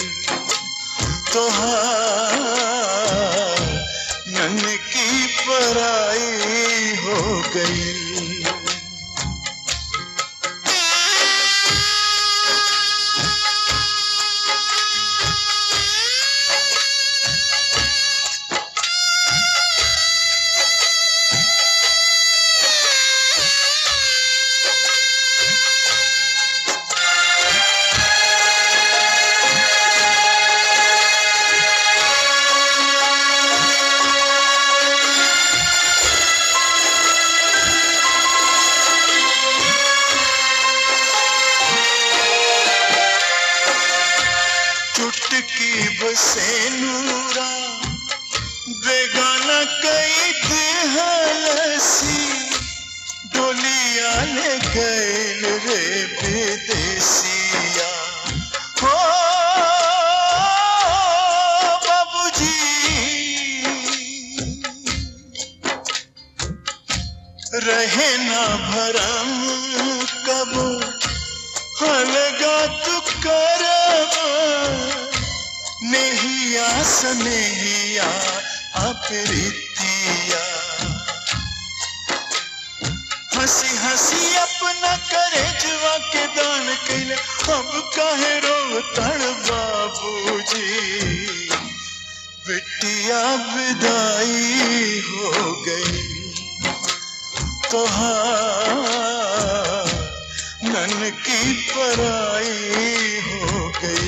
तोहार नन की पराई हो गई चुटकी बसे नूरा बेगाना कई देहलसी डोलिया ले गैल रे विदेसिया हो बाबूजी रहे ना भरम कब हलगा तू करब नेहिया सनेहिया अप्रीतिया हंसी हंसी अपना करे जुआ के दान कैले अब काहे रो तड़ बाबूजी बिटिया विदाई हो गई तोहार नन की पराई हो गई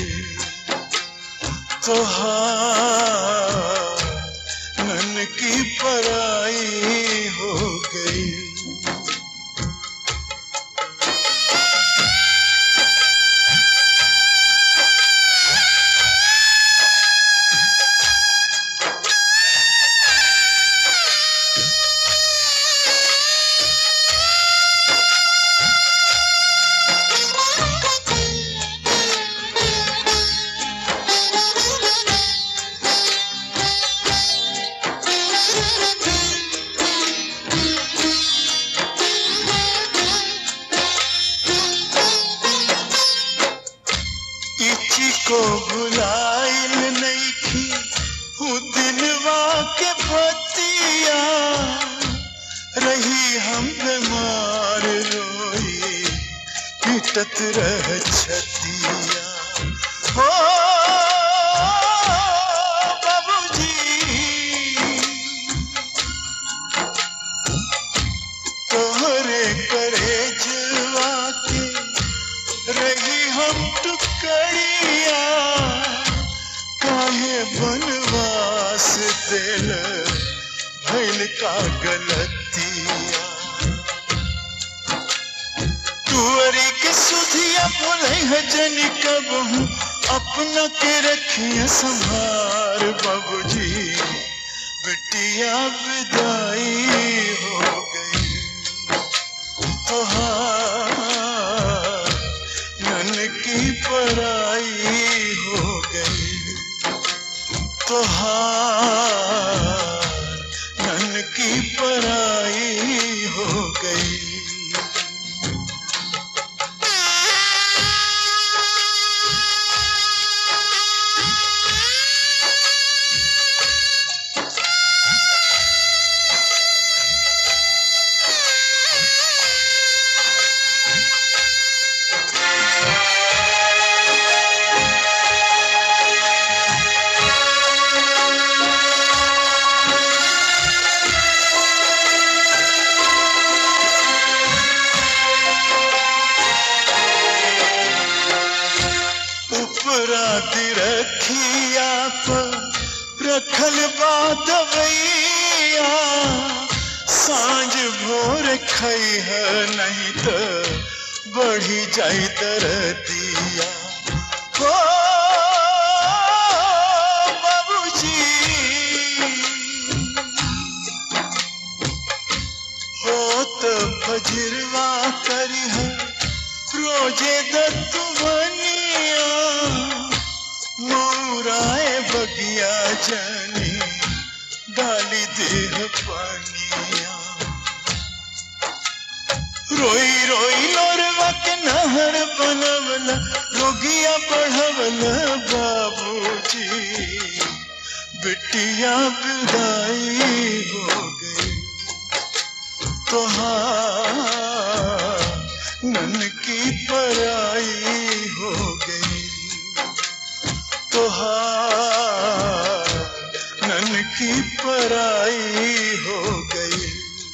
तो हाँ नन की पराई हो गई इची को बुलाइल नहीं थी हूँ दिनवा के बतिया रही हम बीमार रोई पिटत रह छतिया हो बाबूजी तोहरे करे जवा के रही हम टुकड़िया काहे बनवास दिल भैल का गलतिया तुअरी के सुधिया बोले है जनी कब हूँ अपना के रखिए संभार बाबूजी बिटिया विदाई हो गई ओ हाँ नन की पराई हो गई तो हाँ नन की पराई हो गई उपराती रखिया पर रखल बात भैया सांझ भोर खई है नहीं तो बढ़ी जाई दरदिया हो बाबूजी हो तो फजरवा करी है रोजे दत्तवनिया मोराए बगिया जनी डाली देह पानिया रोई रोई लोरवा के नहर बनवला रोगिया बढ़वला बाबूजी बिटिया विदाई हो गई तो हाँ नन की पराई हो गई तो हाँ नन की पराई हो गई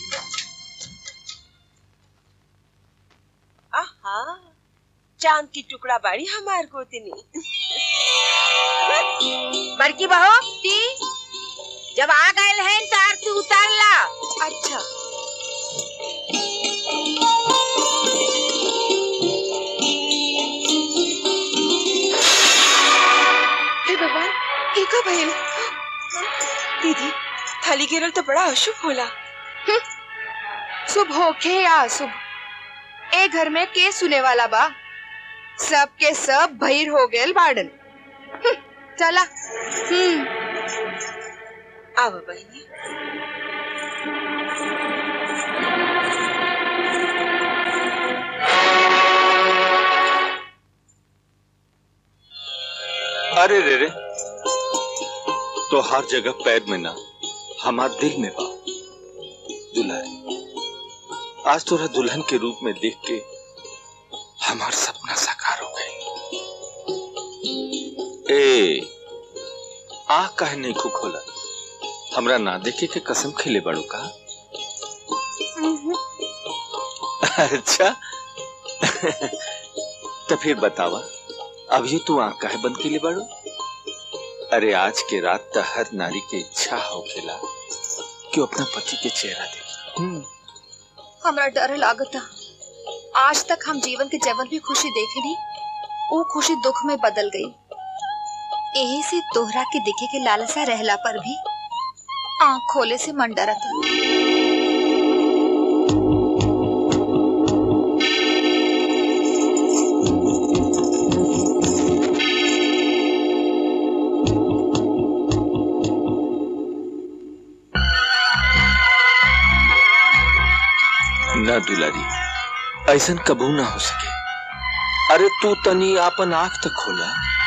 आहा चांद की टुकड़ा बाड़ी हमार गोतनी बड़की बहू ती जब आ गए हैं तो आरती उतार ला अच्छा हे भगवान एका भइल दीदी थाली गिरल तो बड़ा अशुभ होला शुभ होखे या अशुभ ए घर में के सुने वाला बा सब के सब भइर हो गेल बाड़न हम्म, चला हम्म आवा बहनी अरे रे रे तो हर जगह पैर में ना हमार दिल में बा दुल्हन आज तोरा दुल्हन के रूप में देख के हमार सपना साकार हो गई ए आ काहे नहीं खुक होला हमरा ना देखे के कसम खिले बड़ू का अच्छा तो फिर बतावा अभी तू आंख काहे बंद के लिए बाड़ू अरे आज के रात तो हर नारी के इच्छा होखेला कि वो अपना पति के चेहरा देखे हमरा डर लागता आज तक हम जीवन के जवन भी खुशी देखनी वो खुशी दुख में बदल गई यही से तोहरा के दिखे के लालसा रहला पर भी आंख खोले से मन डरता ना दुलारी ऐसन कबू ना हो सके अरे तू तनी आपन आंख तक खोला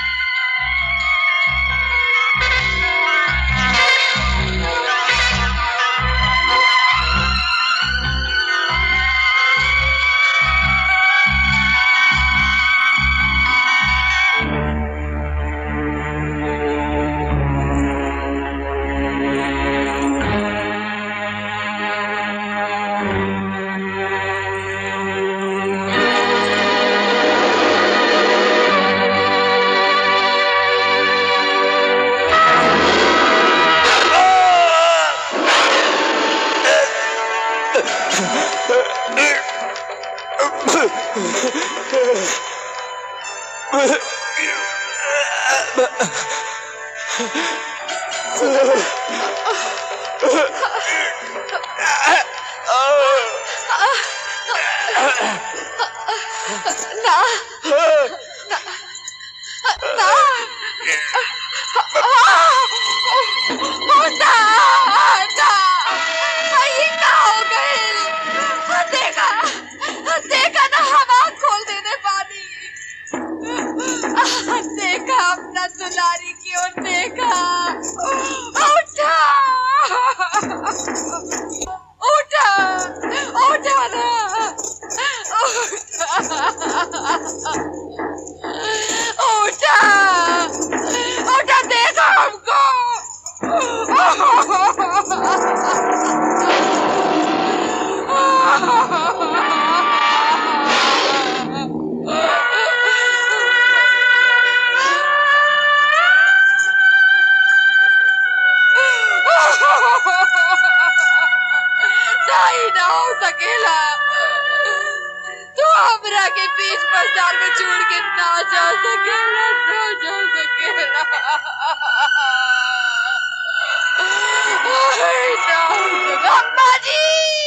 ना ना ना ना ना ये क्या हो गए देखा देखा ना हम आँख खोल देने पानी देखा अपना दुलारी की ओर देखा उठा उठा उठा ना उठा उठा देखा हमको नहीं ना हो सकेला तू हमरा के बीच बाजार में छोड़ के ना जा सकेला ना जा सकेला नहीं ना हो सकेला अम्मा जी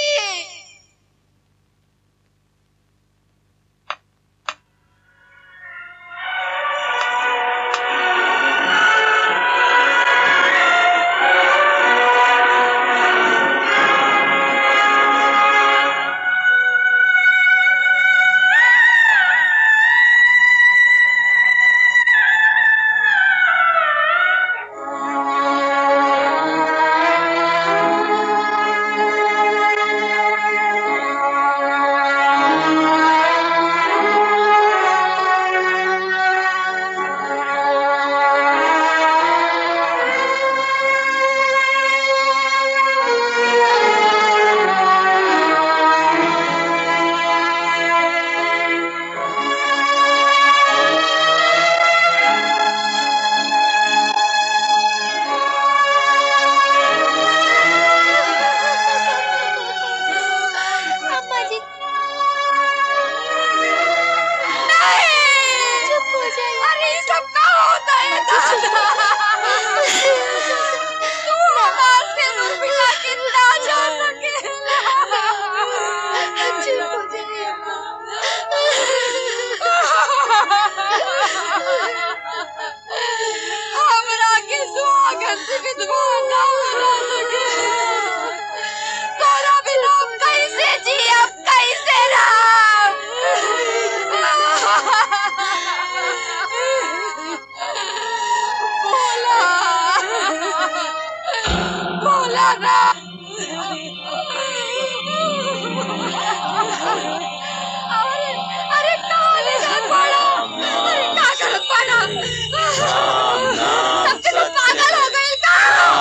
अम्मा जी नहीं चुप हो जाइए अरे ये सब क्या होता है दादा तू हमारे से रूप मिला के ना जा सके चुप हो जाइए हमरा के स्वागत से विधवा ना बना सके तोरा बिना हम कैसे जियब कैसे रहब बोला बोला ना अरे अरे कहाँ ले जात बाड़ा अरे का करत बाड़ा सबके सब पागल हो गए का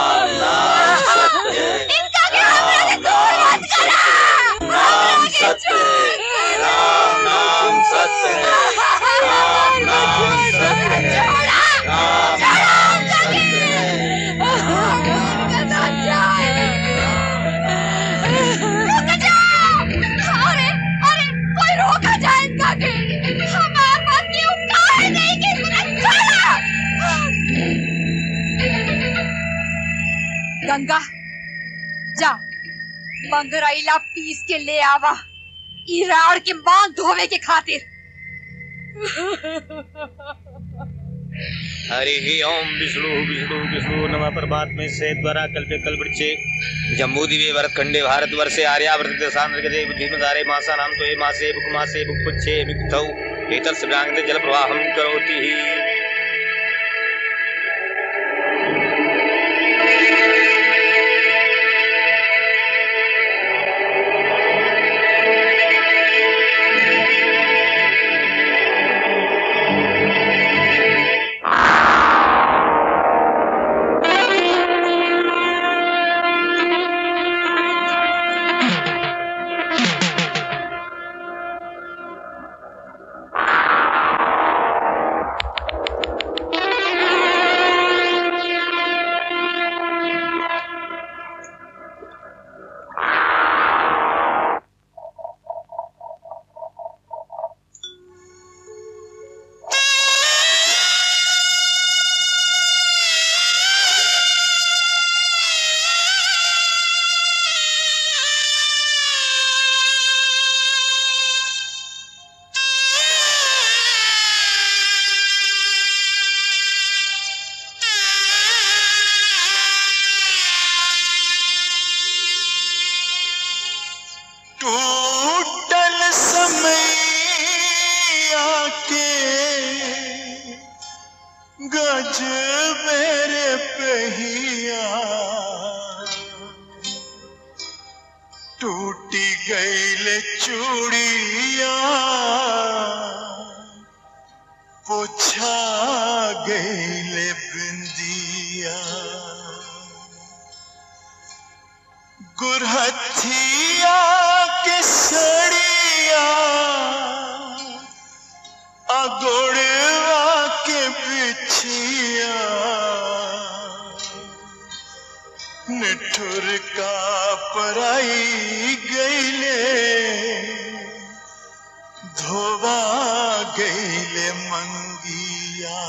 इनका के हमरा से दूर मत करा हमरा के छोड़ गंगा जा बंगरैला पीस के ले आवा इराड़ के मांग धोवे के खातिर हरि ओम विष्णु विष्णु विष्णु नम परमात्मे से द्वारा कल्पे कल्पृक्षे जम्मू दिवे भरत खंडे भारत वर्षे आर्यावर्त देशांतर के बुद्धिमतारे मासा नाम तो ये मासे बुक मासे बुक पुच्छे मिक्थौ एतर सब्रांगते जल प्रवाहम करोति ही टूटल समय आके गज मेरे पहिया टूटी गईल चूड़िया पोछा गईल बिंदिया गुरहथिया के सड़िया अगोड़वा के बिछिया निठुर का पराई गईले धोवा गईले मंगिया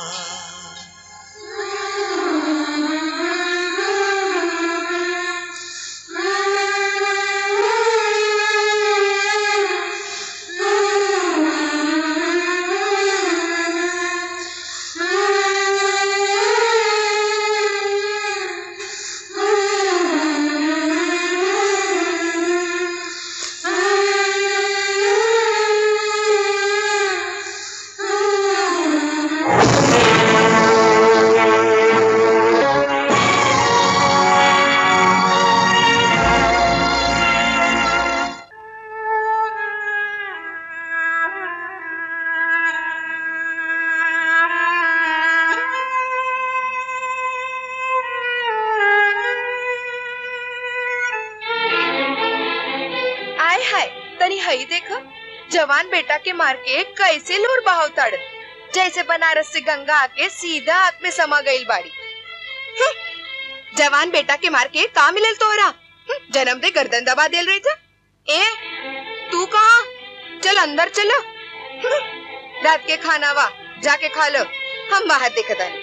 आय हाय तनी हई देखो जवान बेटा के मार के कैसे लोर बहाव ताड़ जैसे बनारस से गंगा आके सीधा हाथ में समा गईल बाड़ी हम्म, जवान बेटा के मार के का मिलल तोहरा हम्म, जन्म दे गर्दन दबा देल रही था ए तू कहा चल अंदर चलो हम्म, रात के खाना वा जाके खा लो हम बाहर देखत आनी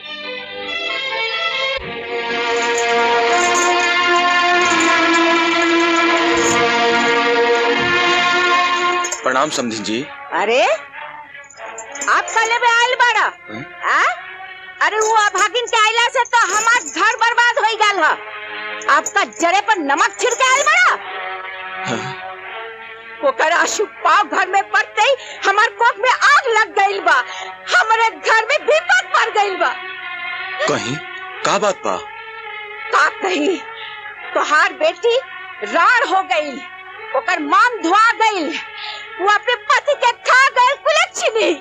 प्रणाम समधी जी अरे आप कले में आयल बड़ा आ? अरे वो अभागिन के आइला से तो हमार घर बर्बाद हो गल है आपका जरे पर नमक छिड़के आयल बड़ा ओकर अशुभ पाव घर में पड़ते ही हमार कोख में आग लग गईल बा हमारे घर में विपद पड़ गईल बा कहीं का बात बा का कही तोहार बेटी राड़ हो गई ओकर मान धुआ गई वो अपने पति के खा गए कुलच्छनी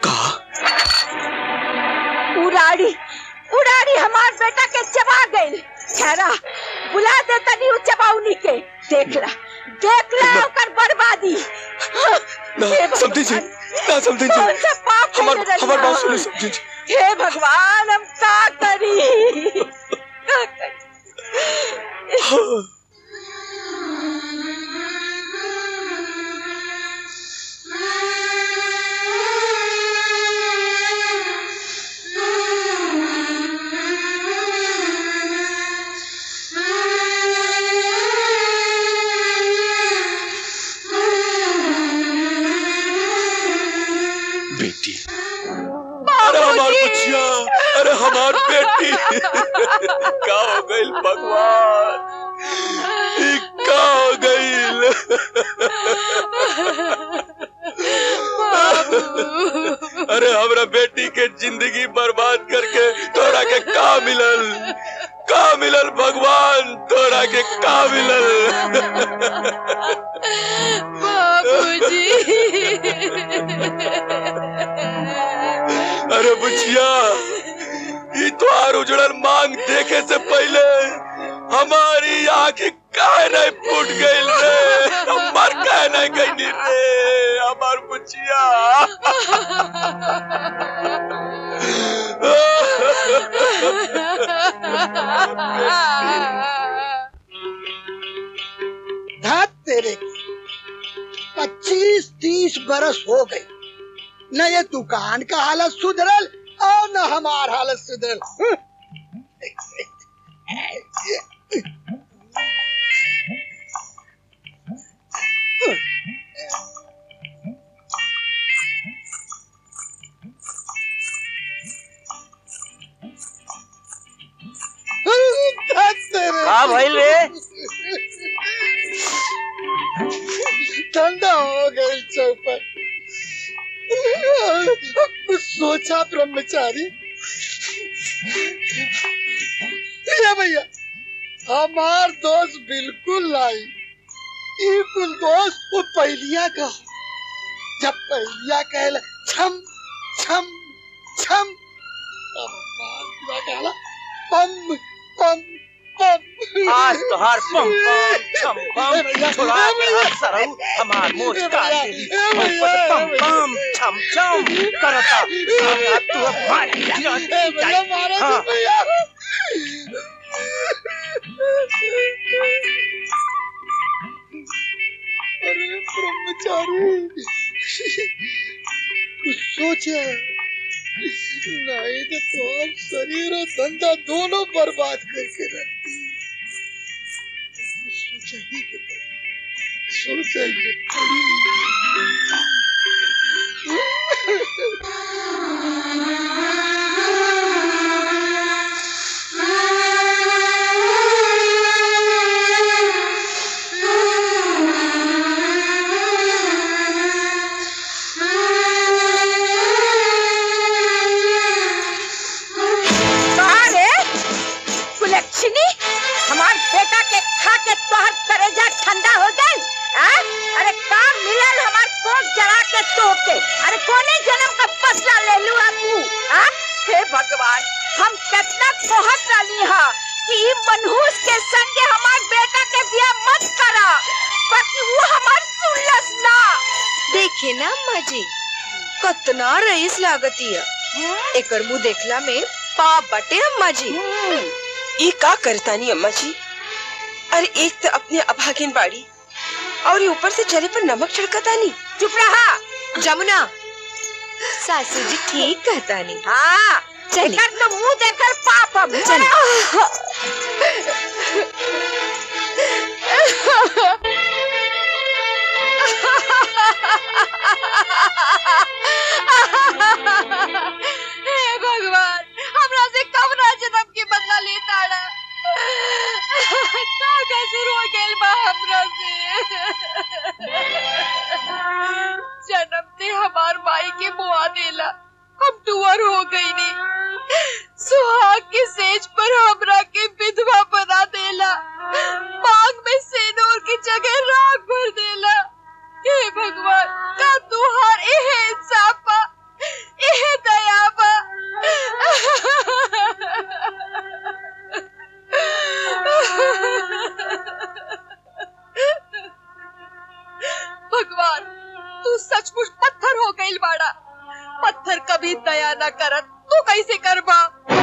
उड़ाड़ी उड़ाड़ी हमार बेटा के चबा गई ठहरा बुला दे तनी उ चबाउनी के देख ला देख ला ओकर बर्बादी ना समझी जी ना समझी जी कौन सा पाप हमार मैंने हमार रचा? बात सुनी समझी जी हे भगवान हम का करी का करी हो गइल भगवान ई का हो गइल अरे हमरा बेटी के जिंदगी बर्बाद करके तोरा के का मिलल का मिलल भगवान तोरा के का मिलल अरे बुचिया ई तोहार उजड़ल मांग देखे से पहले हमारी आंखें काहे नहीं फूट गइल रे मर काहे नहीं गइनी रे हमार बुचिया धात तेरे पच्चीस तीस बरस हो गई न ये दुकान का हालत सुधरल और न हमार हालत सुधरल हम्म। धात तेरे का भइल रे? ठंडा हो गई चौपट कुछ सोचा ब्रह्मचारी ये भैया हमार दोस्त बिल्कुल लाई ई कुल दोस्त वो पहलिया का जब पहलिया कहला छम छम छम अब हमार पूरा कहला पम पम पम आज तोहार पम पम छम पम छुड़ा के हाथ सरऊ हमार मोच काट देली ऊपर पम पम छम छम करता साला तू अब मार गिरा जाई हाँ अरे ब्रह्मचारी कुछ सोचा नहीं तो तुम शरीर और धंधा दोनों बर्बाद करके रखती कुछ सोचा ही के पड़ी सोचा ही के कहाँ रे कुलक्षणी हमार बेटा के खा के तोहर करेजा ठंडा हो गई हाँ? अरे काम मिलल हमार कोक जला के तोके अरे कोने जन्म का फसला ले लू तू हाँ? हे भगवान हम कितना कोहत डाली हा कि ई मनहूस के संगे हमार बेटा के बियाह मत करा बाकी वो हमार सुनलस ना देखे ना अम्मा जी कतना रईस लागतिया एकर मुंह देखला में पाप बटे अम्मा जी ई का करतानी अम्मा जी अरे एक तो अपने अभागिन बाड़ी और ये ऊपर से चले पर नमक छिड़कतानी चुप रहा जमुना सासू जी ठीक कहता नहीं हाँ चली। एकर तो मुंह देखकर पाप अब हे भगवान हमरा से कब ना जन्म के बदला लेता रहा का कसूर हो गेल बा हमरा से जन्म ते हमार माई के बुआ देला हम टुअर हो गई नी सुहाग के सेज पर हमरा के विधवा बना देला मांग में सेनूर की जगह राख भर देला हे भगवान का तुहार एहे इंसाफ बा एहे दया बा भगवान तू सचमुच पत्थर हो गई बाड़ा पत्थर कभी दया न करत तू कैसे करबा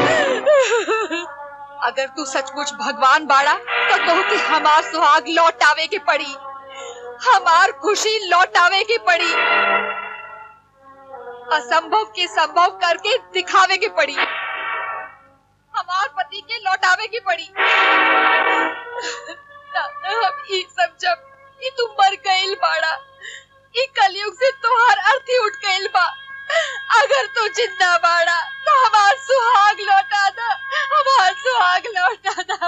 अगर तू सचमुच भगवान बाड़ा तो कहो कि हमार सुहाग लौटावे के पड़ी हमार खुशी लौटावे की पड़ी असंभव के संभव करके दिखावे की पड़ी हमार पति के लौटावे की पड़ी दादा हम ई सब जब ई तू मर गइल बाड़ा ई कलयुग से तोहार अर्थी उठ गइल बा अगर तू जिंदा बाड़ा तो हमार सुहाग लौटा दा हमार सुहाग लौटा दा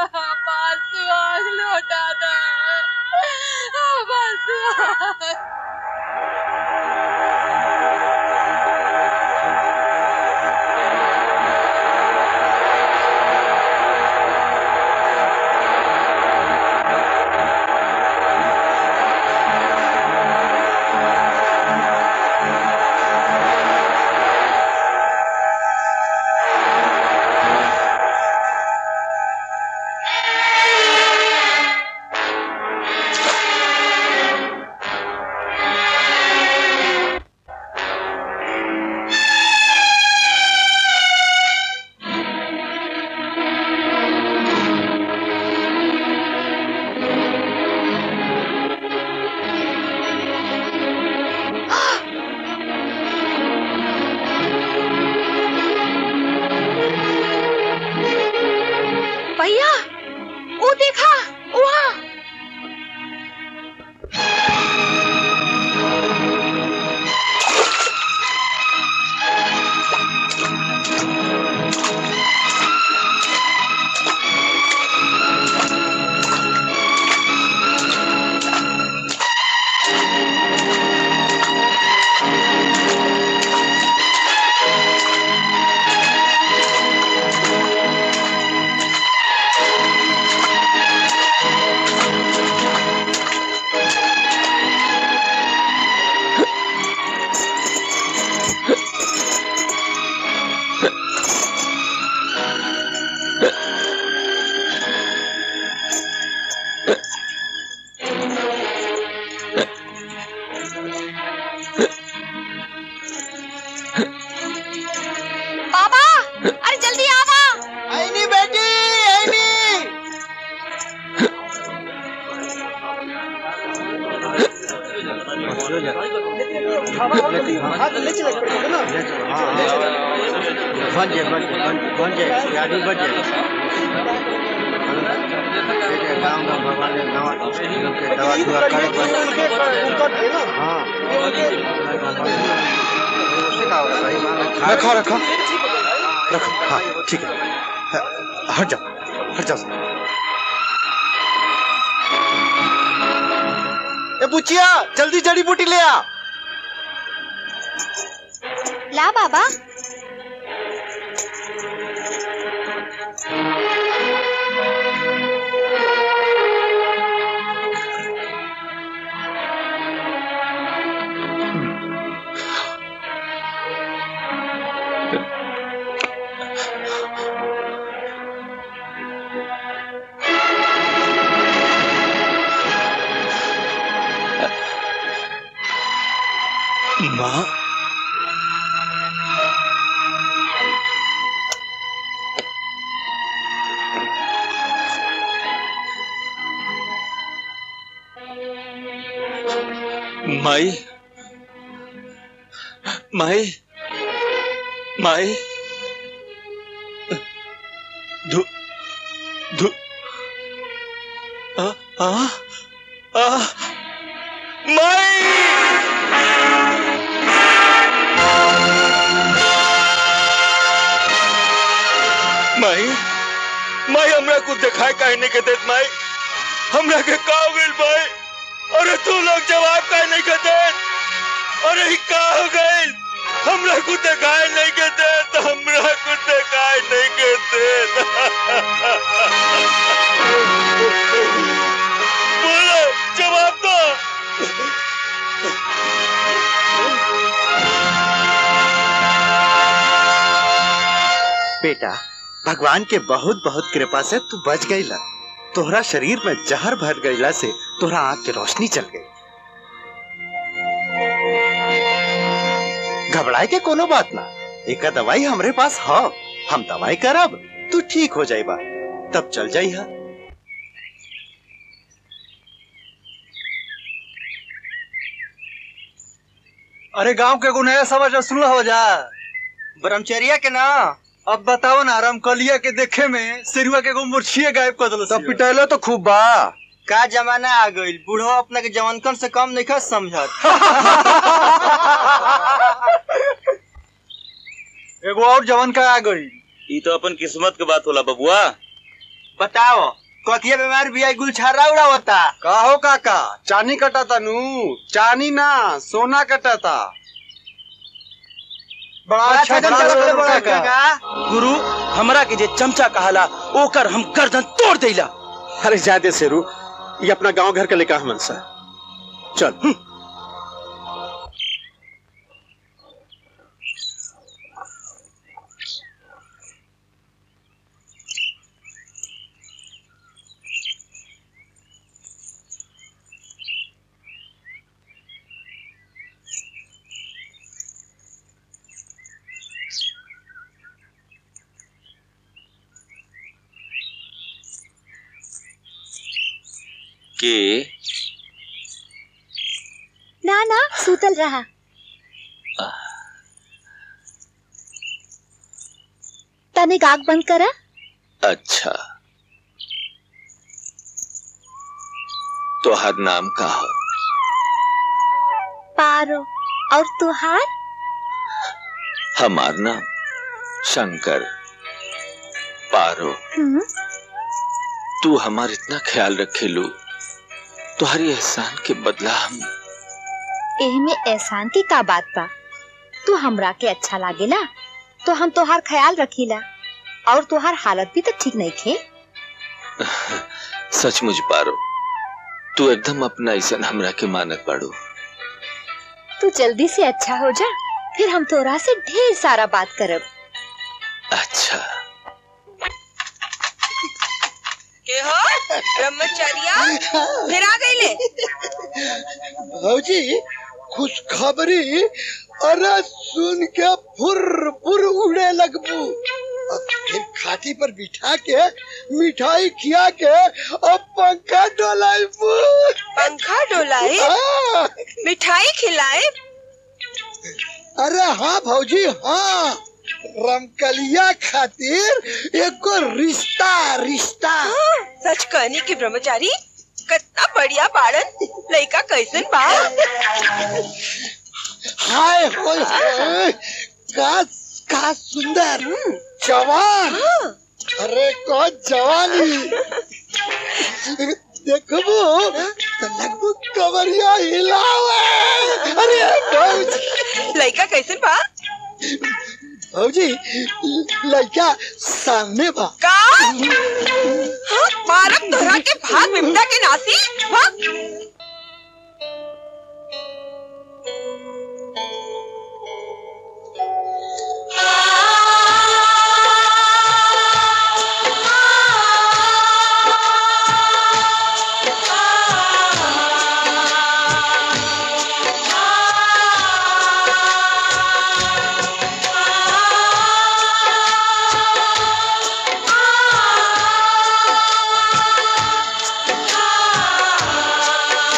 वो देखा वहाँ बाबा अरे जल्दी आवा आईनी बेटी आईनी बन जाए बन जाए बन जाए गाड़ी बन जाए गाँव गाँव भगवान ने नवा के दवा दुआ करे हाँ उससे क्या होगा भाई मान लो खा- रखा रखा रखो हाँ ठीक है हाँ, हट जाओ हट जाओ ए बुचिया जल्दी जड़ी बूटी ले आ ला बाबा माँ माई माई माई धु धु आ आ आ माई माई हमरा कुछ दिखाई काहे नहीं के देत माई हमरा के का हो गइल माई अरे तू लोग जवाब काहे नहीं के देत अरे ई का हो गइल हमरा कुछ दिखाई नहीं के देत हमरा कुछ दिखाई नहीं के देत बोलो जवाब दो बेटा भगवान के बहुत बहुत कृपा से तू बच गई ला तोहरा शरीर में जहर भर गईला से तोहरा आंख की रोशनी चल गई घबराए के कोनो बात ना एक दवाई हमरे पास हो हम दवाई करब तू ठीक हो जाइबा तब चल जाई हा अरे गांव के एगो नया समाचार सुन हो जा ब्रह्मचर्या के ना अब बताओ ना रामकलिया के देखे में सिरुआ के एगो मुर्छिए गायब कर दिलो तब पिटैलो तो खूब बा का जमाना आ गइल बूढ़ो अपना के जवानकन से कम नहीं समझत एगो और जवान का आ गई ई तो अपन किस्मत के बात होला बबुआ बताओ कथिया बीमार भी आई गुलछारा उड़ावता का हो काका चानी कटाता नू चानी ना सोना कटाता बड़ा अच्छा बड़ा चल बड़ा बड़ा का। का गुरु हमरा के जे चमचा कहाला ओकर हम गर्दन तोड़ देला अरे जादे शेरू ये अपना गांव घर के लेका हमन सा चल हम्म। के ना ना सूतल रहा तनिक आग बंद करा अच्छा तोहर नाम का हो पारो और तुहार हमार नाम शंकर पारो हम्म, तू हमार इतना ख्याल रखे लो तुम्हारी एहसान के बदला हम एह में एहसान की का बात बा तू हमरा के अच्छा लागेला तो हम तोहार ख्याल रखीला और तोहार हालत भी तो ठीक नहीं खे सचमुच पारो तू एकदम अपना ऐसा हमरा के मानत बाड़ू तू जल्दी से अच्छा हो जा फिर हम तोरा से ढेर सारा बात करब अच्छा के हो ब्रह्मचर्या फिर आ गई ले भौजी खुशखबरी अरे सुन के फुर फुर उड़े लगबू अब फिर खाटी पर बिठा के मिठाई खिया के अब पंखा डोलाबू पंखा डोलाए हाँ। मिठाई खिलाए अरे हाँ भौजी हाँ रमकलिया खातिर एको रिश्ता रिश्ता सच कहनी की ब्रह्मचारी कितना बढ़िया बाड़न लड़का कैसन बा हाय होय होय का का सुंदर जवान अरे को जवानी देखबो तो लगबो कमरिया हिलावे अरे भौजी लड़का कैसन बा भौजी लड़का सामने बा का हाँ, मारब तोहरा के भाग विपदा के नासी हाँ? आ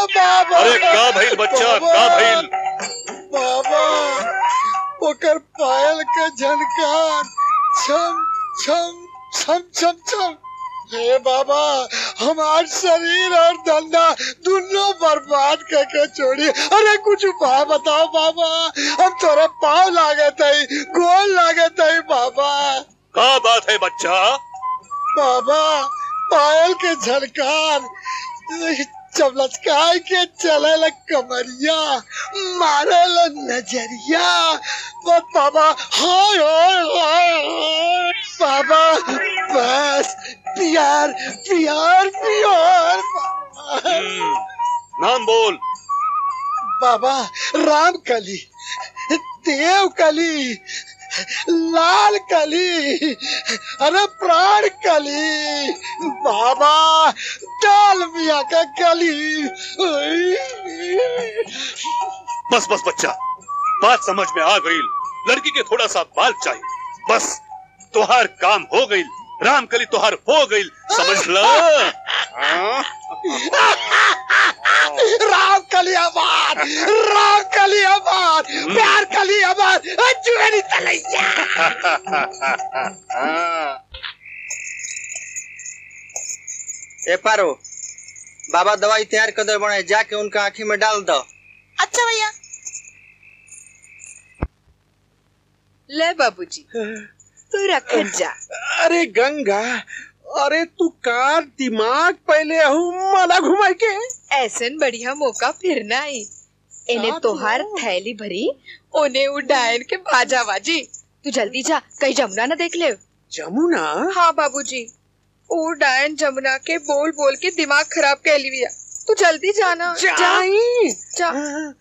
बाबा अरे का भइल बच्चा का भइल बाबा ओकर पायल के झनकार छम छम छम छम छम हे बाबा हमार शरीर और धंधा दोनों बर्बाद करके छोड़ी अरे कुछ उपाय बताओ बाबा हम तोरा पाँव लागत है गोल लागत है बाबा का बात है बच्चा बाबा पायल के झनकार चमलचकाय के चले ल कमरिया मारे ल नजरिया बस बाबा हाय हाय हाय हाय बाबा बस प्यार प्यार प्यार बाबा नाम बोल बाबा राम कली देव कली लाल कली अरे प्राण कली बाबा डाल मिया का कली बस बस बच्चा बात समझ में आ गई लड़की के थोड़ा सा बाल चाहिए बस तुहार काम हो गई रामकली तुहार हो गई समझ लो हाँ? राम कली आबाद राम कली आबाद प्यार कली आबाद जुएरी तलैया ए पारो बाबा दवाई तैयार कर दे बने जाके उनका आँखी में डाल दो अच्छा भैया ले बाबूजी तू रख जा अरे गंगा अरे तू कार दिमाग पहले हूँ मला घुमाई के ऐसन बढ़िया मौका फिर ना आई इन्हें तोहार थैली भरी ओने उड़ायन के बाजा बाजी तू जल्दी जा कहीं जमुना ना देख ले जमुना हाँ बाबूजी ओ डायन जमुना के बोल बोल के दिमाग खराब कर लिया तू जल्दी जाना जा जाई जा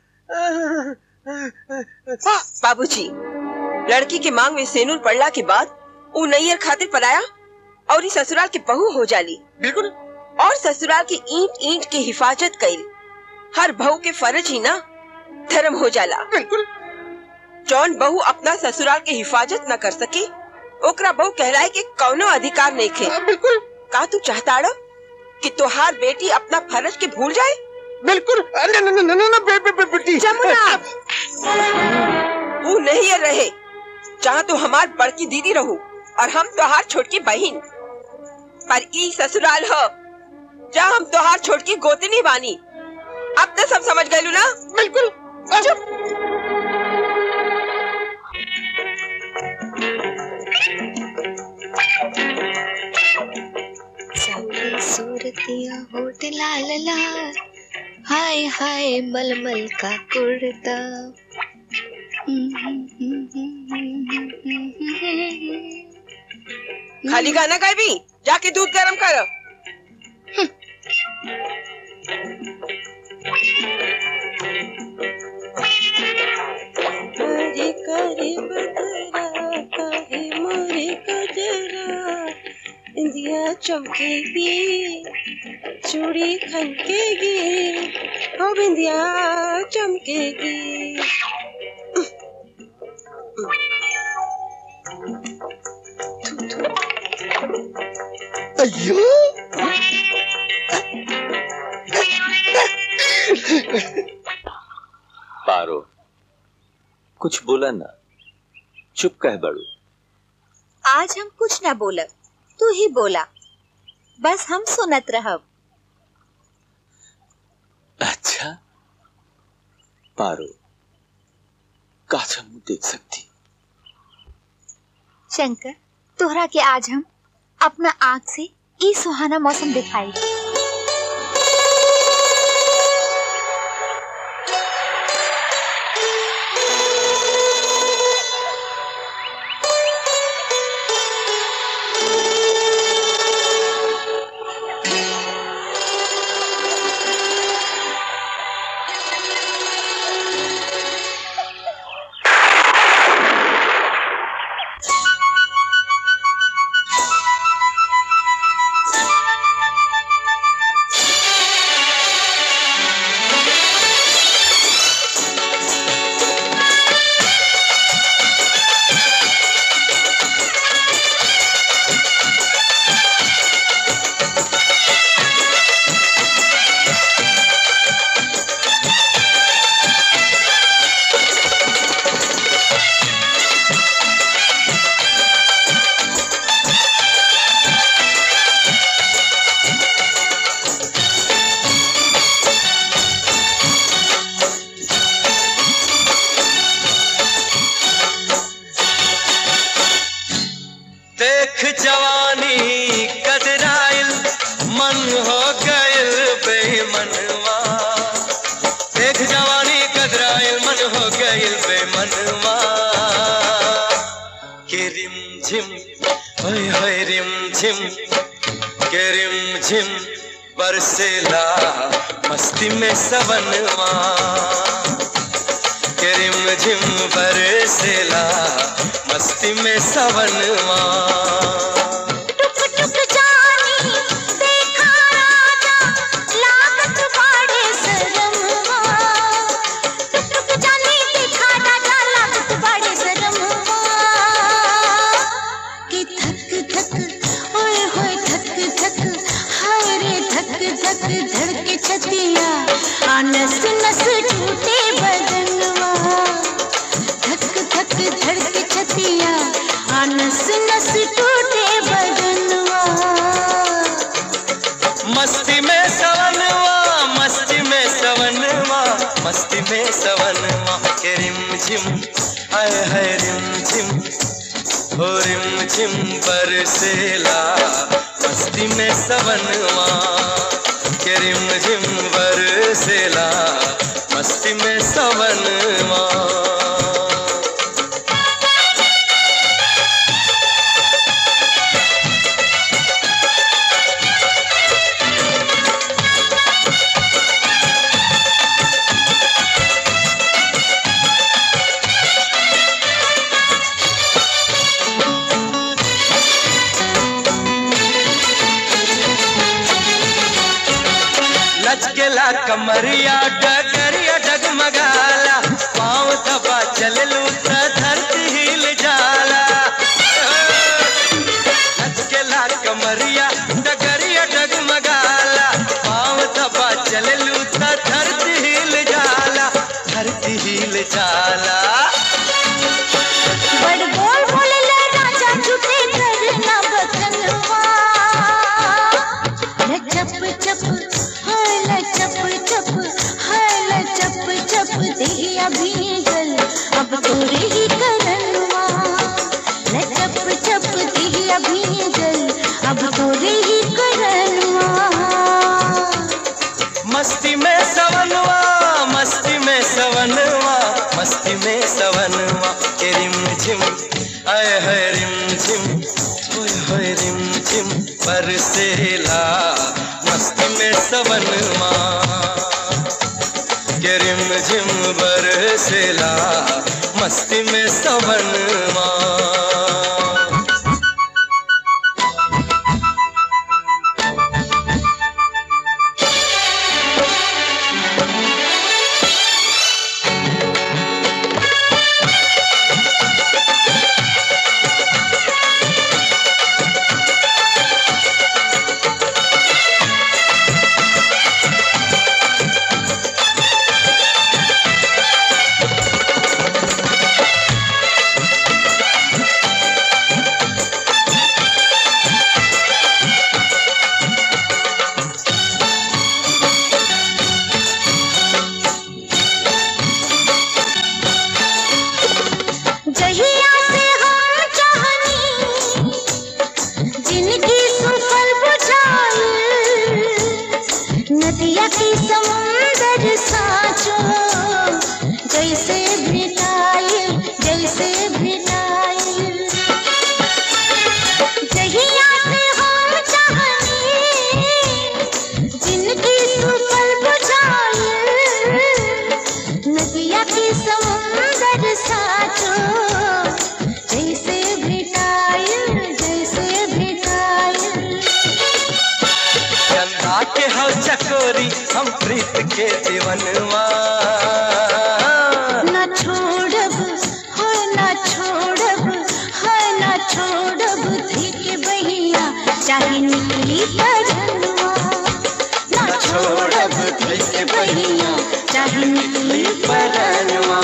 बाबूजी लड़की के मांग में सेनूर पड़ला के बाद ऊ नैयर खातिर पलाया और इस ससुराल के बहू हो जाली बिल्कुल और ससुराल की ईंट ईंट की हिफाजत कईल हर बहू के फर्ज ही ना धर्म हो जाला बिल्कुल जौन बहू अपना ससुराल के हिफाजत न कर सके ओकरा बहू कहलाए के कौनो अधिकार नहीं खे बिल्कुल का तू चाहता कि तोहार बेटी अपना फर्ज के भूल जाए बिल्कुल अरे न न न न बे, बे, बे, बेटी जमुना वो नहीं रहे जहाँ तू हमार बड़की दीदी रहू और हम तोहार छोटकी बहन पर ई ससुराल हो जहाँ हम तोहार छोटकी गोतनी बानी अब तो सब समझ गए ना बिल्कुल सबकी सूरतियाँ होठ लाल लाल हाय हाय मलमल का कुर्ता खाली गाना गाय भी जाके दूध गर्म कर करे करे बदरा काहे मोरे कजरा इंदिया चमकेगी चूड़ी खनकेगी हो बिंदिया चमकेगी अयो पारो कुछ बोला ना चुप कह बड़ू आज हम कुछ न बोलब तू ही बोला बस हम सुनत रहब अच्छा पारो काश हम देख सकती शंकर तोहरा के आज हम अपना आँख से ई सुहाना मौसम दिखाई झिम बरसेला मस्ती में सवनवा के रिम झिम बरसेला मस्ती में सवनवा टुक टुक जानी देखा राजा लागत बाड़े सरमवा टुक टुक जानी देखा राजा लागत बाड़े सरमवा कि धक धक ओए होए धक धक हाय रे धक धक धड़के छतिया आ नस नस टूटे बदनवा धक धक धड़के छतिया आ नस नस टूटे बदनवा मस्ती में सवनवा मस्ती में सवनवा मस्ती में सवनवा के रिम झिम हाय हाय रिम झिम हो रिम झिम बरसेला मस्ती में सवनवा के रिम झिम बरसेला मस्ती में सवनवा लचकेला कमरिया डगरिया डगमगाला पाँव दबा चललू त धरती हिल जाला लचकेला कमरिया डगरिया डगमगाला पाँव दबा चललू त धरती हिल जाला धरती हिल जाला बड़ बोल बोले ले राजा झूठे करना बकनवा ले चप चप हाय ले चप चप हाय ले चप चप देहिया भीगल अब तोरे ही करनवा ले चप चप देहिया भीगल अब तोरे ही करनवा मस्ती में सवनवा मस्ती में सवनवा मस्ती में सवनवा के रिम झिम आय है रिम झिम ओए होए रिम झिम बरसेला मस्ती में सवनवा के रिम झिम बरसेला मस्ती में सवनवा जहिया से हम चाहनी जिनकी सुफल बुझाई नदिया की समुंदर साचो जैसे भिटाई जैसे भिटाई जहिया से हम चाहनी जिनकी सुफल बुझाई नदिया की समुंदर साचो जैसे भिटाइल जैसे भिटाइल चंदा के हव चकोरी हम प्रीत के दीवनवा न छोड़ब हो न छोड़ब हो न छोड़ब धीके बहिया चाहे निकली परनवा न छोड़ब धीके बहिया चाहे निकली परनवा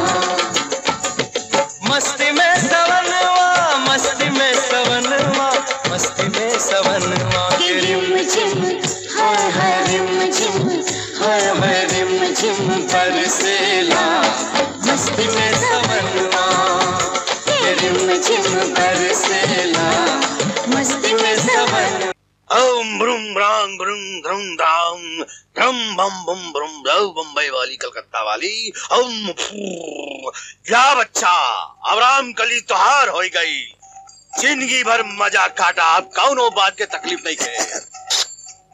मस्ती में सवनवा मस्ती में सवनवा मस्ती में सवनवा के रिम झिम हाय हाय रिम झिम हाय हाय रिम झिम बरसेला मस्ती में सवनवा के रिम झिम बरसेला मस्ती में सवन ओम ब्रुम ब्रांग ब्रुम ध्रुम धाम ध्रम बम बम ब्रुम ब्रव बम्बई वाली कलकत्ता वाली ओम फू। जा बच्चा अबराम कली तोहार हो गई जिंदगी भर मजा काटा आप कौनो बात के तकलीफ नहीं करे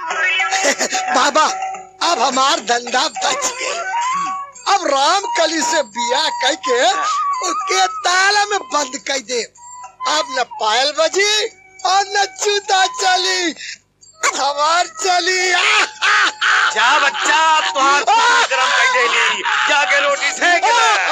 बाबा अब हमार धंधा बच गए अब राम कली से बिया कह के उसके ताला में बंद कर दे अब न पायल बजी और न जूता चली हमार चली जा बच्चा तुहार खून गरम कर देली जाके रोटी सेक ले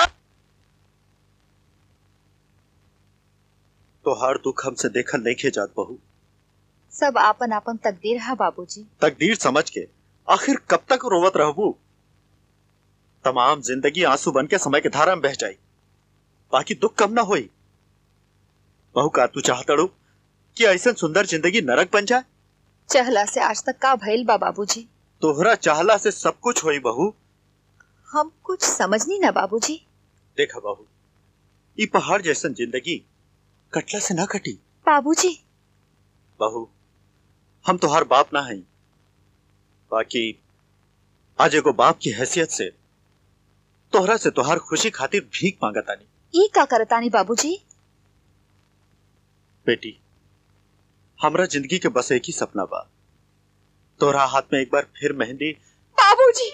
तोहार दुख हमसे देखल नहीं खे जात बहू सब आपन आपन तकदीर है बाबूजी तकदीर समझ के आखिर कब तक रोवत रहबू तमाम जिंदगी आंसू बन के समय के धारा में बह जाई बाकी दुख कम ना होई बहू का तू चाहतड़ू कि ऐसा सुंदर जिंदगी नरक बन जाए चहला से आज तक का भइल बा बाबूजी तोहरा चाहला से सब कुछ होई बहू हम कुछ समझनी ना बाबूजी देखा बहू ई पहाड़ जैसन जिंदगी कटला से ना कटी बाबूजी बहू हम तोहार बाप ना हई बाकी आज एगो बाप की हैसियत से तोहरा से तोहार खुशी खातिर भीख मांगतानी ई का करतानी बाबूजी बेटी हमरा जिंदगी के बस एक ही सपना बा तोहरा हाथ में एक बार फिर मेहंदी बाबूजी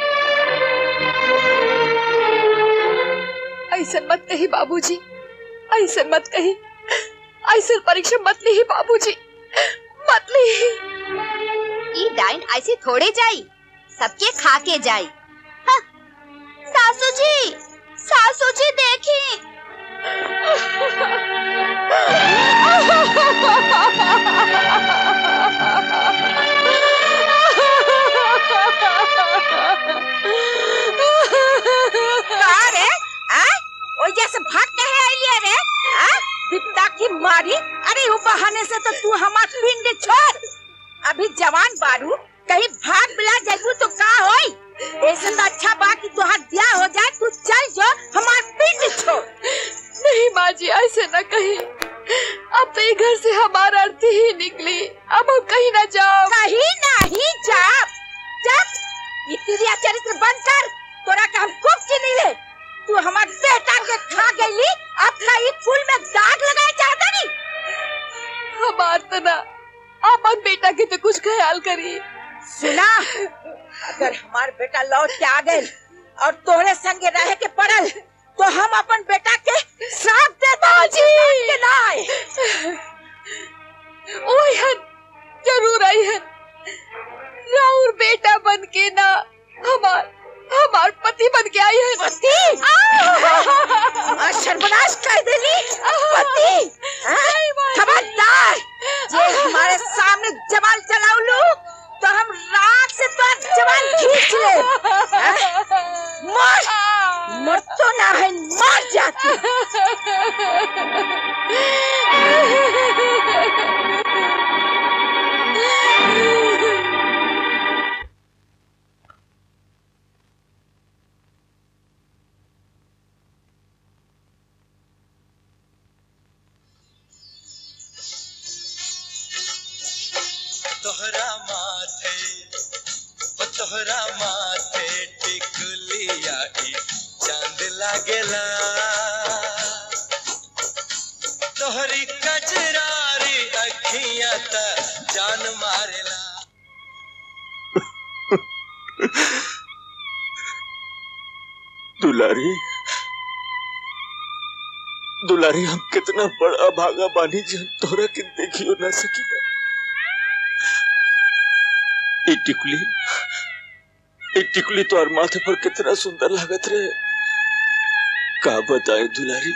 ऐसा मत कही बाबूजी ऐसा मत कही ऐसा परीक्षा मत ली बाबूजी मत ली ई डाइन ऐसे थोड़े जाई सबके खा के जाई हाँ, सासू जी सासू जी देखी का रे आ ओ जैसे भाग के है आइलिए रे आ बिपता की मारी अरे वो बहाने से तो तू हमार पिंड छोड़ अभी जवान बारू कहीं भाग बिला जाबू तो का होई ऐसे तो अच्छा बा कि तुहार ब्याह हो जाए तू चल जो हमार पिंड छोड़ नहीं माँ जी ऐसे न कही अब तो ये घर से हमारा अर्थी ही निकली अब हम कहीं ना जाओ कहीं नहीं जा जब ये तिरिया चरित्र बंद कर तोरा का हम खूब चिनी ले तू हमार बेटा के खा गईली अपना ये फूल में दाग लगाए चाहता नहीं हमार तना अपन बेटा के तो कुछ ख्याल करिए सुना अगर हमार बेटा लौट के आ गए और तोहरे संगे रहे के पड़ल तो हम अपन बेटा के श्राप दे बाजी के ना आए ओए हन जरूर आई हन राउर बेटा बन के ना हमार हमार पति बन के आई है पति सर्वनाश कर देली पति हाँ? खबरदार ये हमारे सामने जवान चलाऊ लो तो हम रात से तो जवान खींच ले हाँ? मर मर तो ना है मर जाती तोहरा माथे ओ तोहरा माथे टिकुलिया ई चांद लागेला तोहरी कजरारी अखियां त जान मारेला दुलारी दुलारी हम कितना बड़ा भागा बानी जी हम तोरा के देखियो ना सकी ए टिकुली ए टिकुली तो और माथे पर कितना सुंदर लागत रहे का बताए दुलारी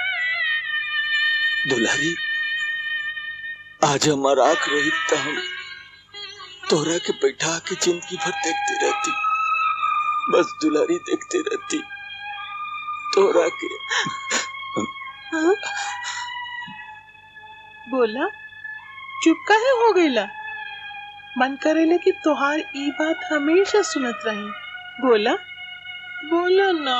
दुलारी आज हमारा आंख रही तो हम तोरा के बैठा के जिंदगी भर देखती रहती बस दुलारी देखती रहती तोरा के हाँ? बोला चुप काहे हो गईला मन करेले कि तोहार ई बात हमेशा सुनत रही बोला बोला ना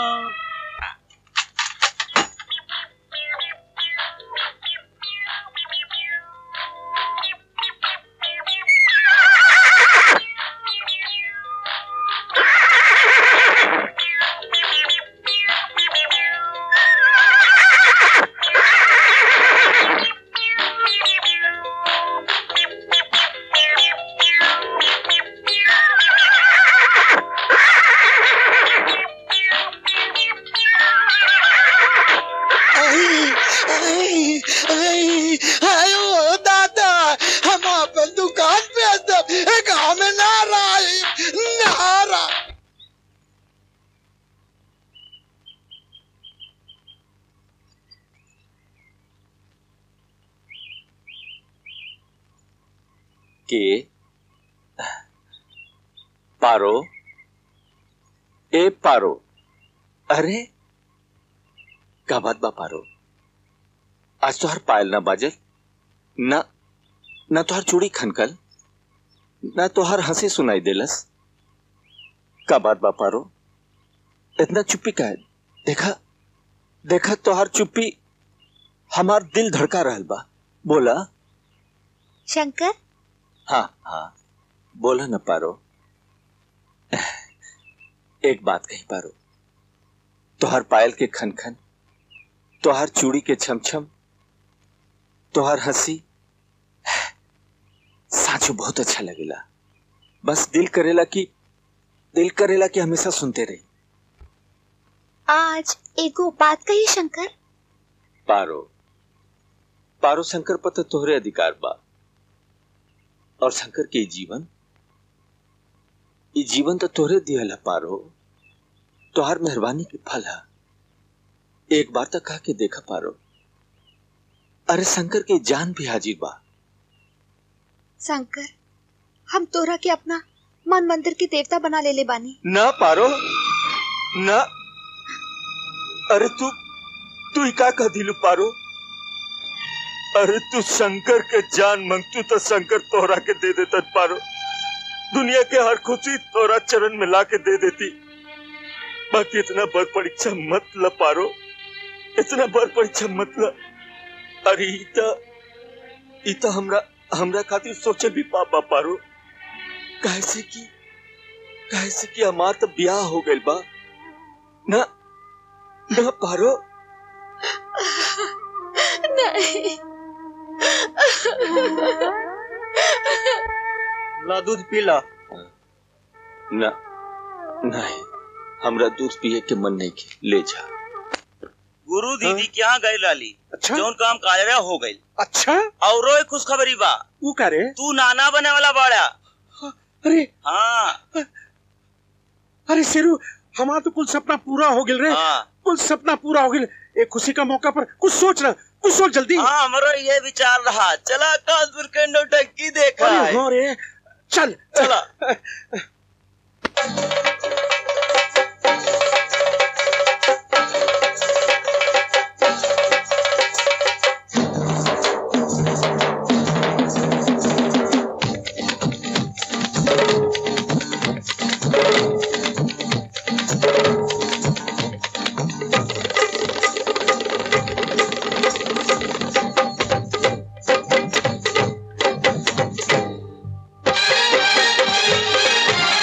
के पारो ए पारो अरे का बात बा पारो आज तो हर पायल ना बाजल ना ना तो हर चूड़ी खनकल ना तो हर हंसी सुनाई देलस का बात बा पारो इतना चुप्पी का है देखा देखा तो हर चुप्पी हमार दिल धड़का रहल बा बोला शंकर हाँ हाँ बोला न पारो एक बात कही पारो तोहर पायल के खन खन तोहर चूड़ी के छम छम तोहर हंसी साचो बहुत अच्छा लगेला बस दिल करेला कि दिल करेला कि हमेशा सुनते रही आज एगो बात कही शंकर पारो पारो शंकर पर तो तोहरे अधिकार बा और शंकर के जीवन ये जीवन तो तोहरे दियल है पारो तोहार मेहरबानी के फल है एक बार तक कह के देखा पारो अरे शंकर के जान भी हाजिर बा शंकर हम तोरा के अपना मन मंदिर के देवता बना ले ले बानी ना पारो ना अरे तू तू ही का कह दिलू पारो अरे तू शंकर के जान मंगतू तो शंकर तोहरा के दे देता पारो दुनिया के हर खुशी तोरा चरण में ला के दे देती बाकी इतना बड़ परीक्षा मत ल पारो इतना बड़ परीक्षा मत ल अरे इता इता हमरा हमरा खातिर सोचे भी पापा पारो कैसे की कैसे कि हमार तो ब्याह हो गइल बा ना ना पारो नहीं ला दूध पी ला ना नहीं हमरा दूध पिए के मन नहीं के ले जा गुरु दीदी के यहाँ गए लाली अच्छा जौन काम काजरा हो गई अच्छा और एक खुशखबरी बा वो का रे तू नाना बने वाला बाड़ा अरे हाँ अरे शेरू हमारा तो कुल सपना पूरा हो गिल रे कुल सपना पूरा हो गिल एक खुशी का मौका पर कुछ सोच ना कुछ सोच जल्दी हाँ हमारा ये विचार रहा चला कानपुर के नौटंकी देखा अरे है। हाँ रे चल चला Thank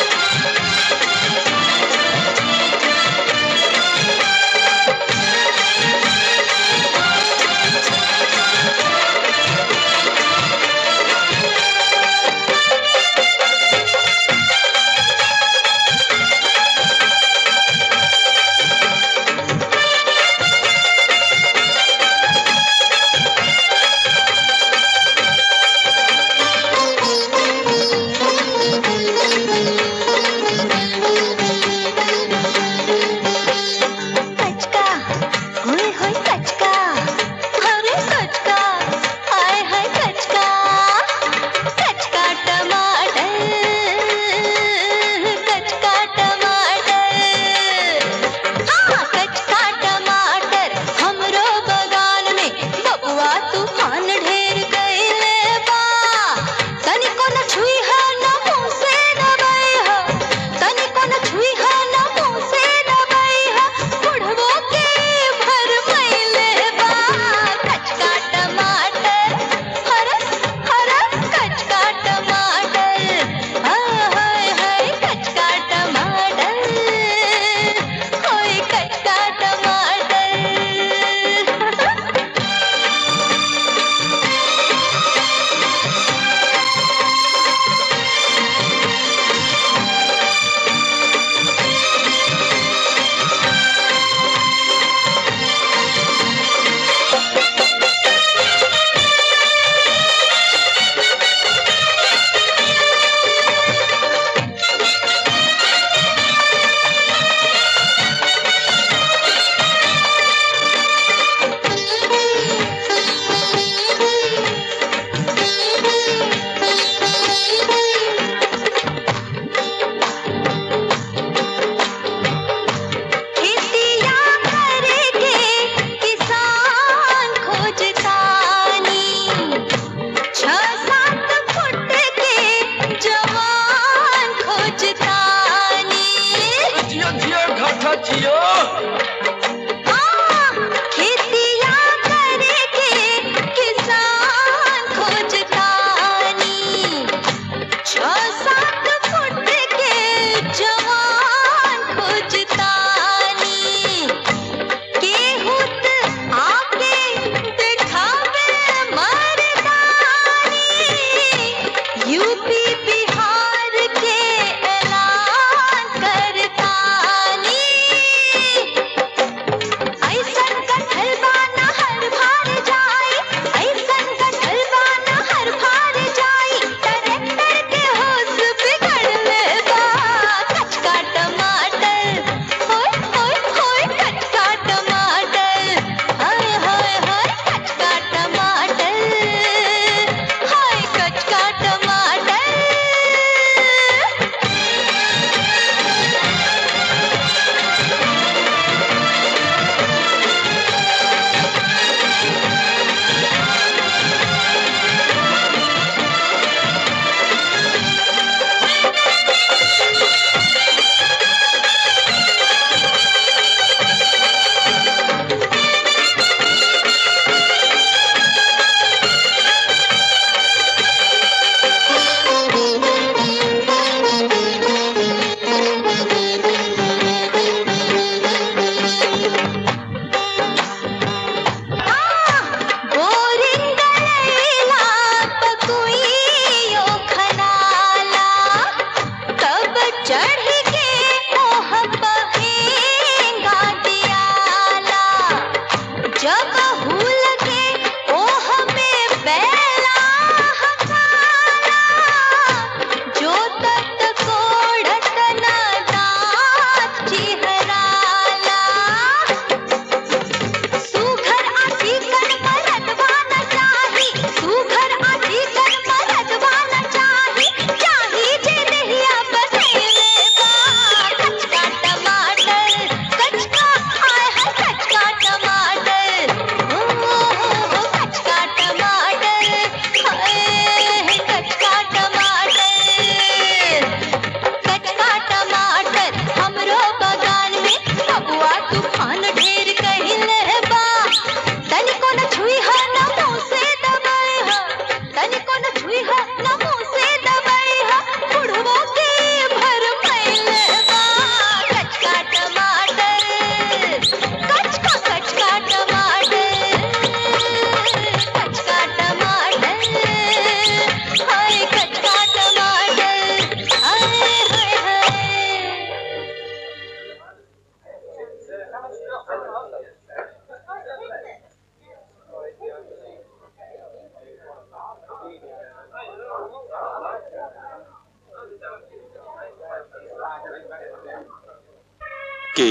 के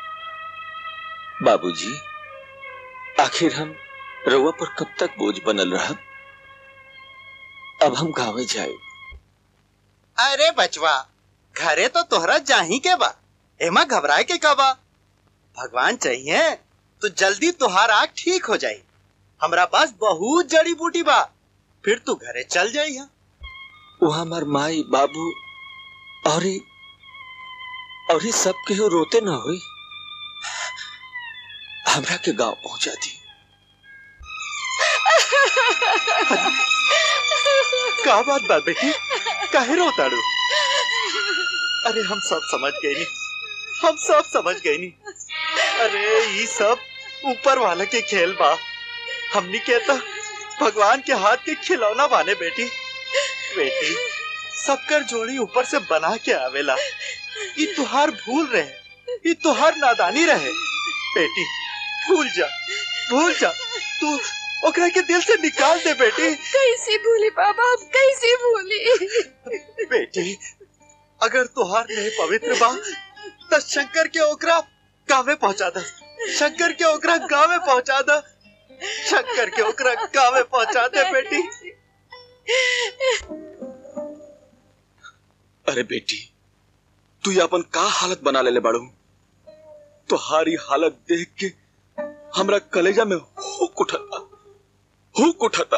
बाबूजी आखिर हम रउआ पर कब तक बोझ बनल रहा अब हम गाँव जाए अरे बचवा घरे तो तोहरा जाही के बा एमा घबराए के का बा भगवान चाहिए तो जल्दी तुहार आँख ठीक हो जाई हमरा पास बहुत जड़ी बूटी बा फिर तू घरे चल जाई हा वहाँ हमार माई बाबू और ही और ही सब के रोते ना हुई हमरा के गांव पहुंचा दी का बात बा बेटी काहे रोताड़ू अरे हम सब समझ गए नी हम सब समझ गए नी अरे ये सब ऊपर वाला के खेल बा हमनी कहता भगवान के हाथ के खिलौना बाने बेटी बेटी सबकर जोड़ी ऊपर से बना के आवेला ये तुहार भूल रहे ये तुहार नादानी रहे बेटी भूल जा भूल जा तू ओकरा के दिल से निकाल दे बेटी कैसे भूली बाबा अब कैसे भूली बेटी अगर तुहार नहीं पवित्र बा तो शंकर के ओकरा गाँव में पहुंचा दा शंकर के ओकरा गाँव में पहुंचा दा शंकर के ओकरा गाँव में पहुंचा दे बेटी अरे बेटी तू ये अपन का हालत बना ले बाड़ू तुहारी हालत देख के हमरा कलेजा में हुक उठता हुक उठता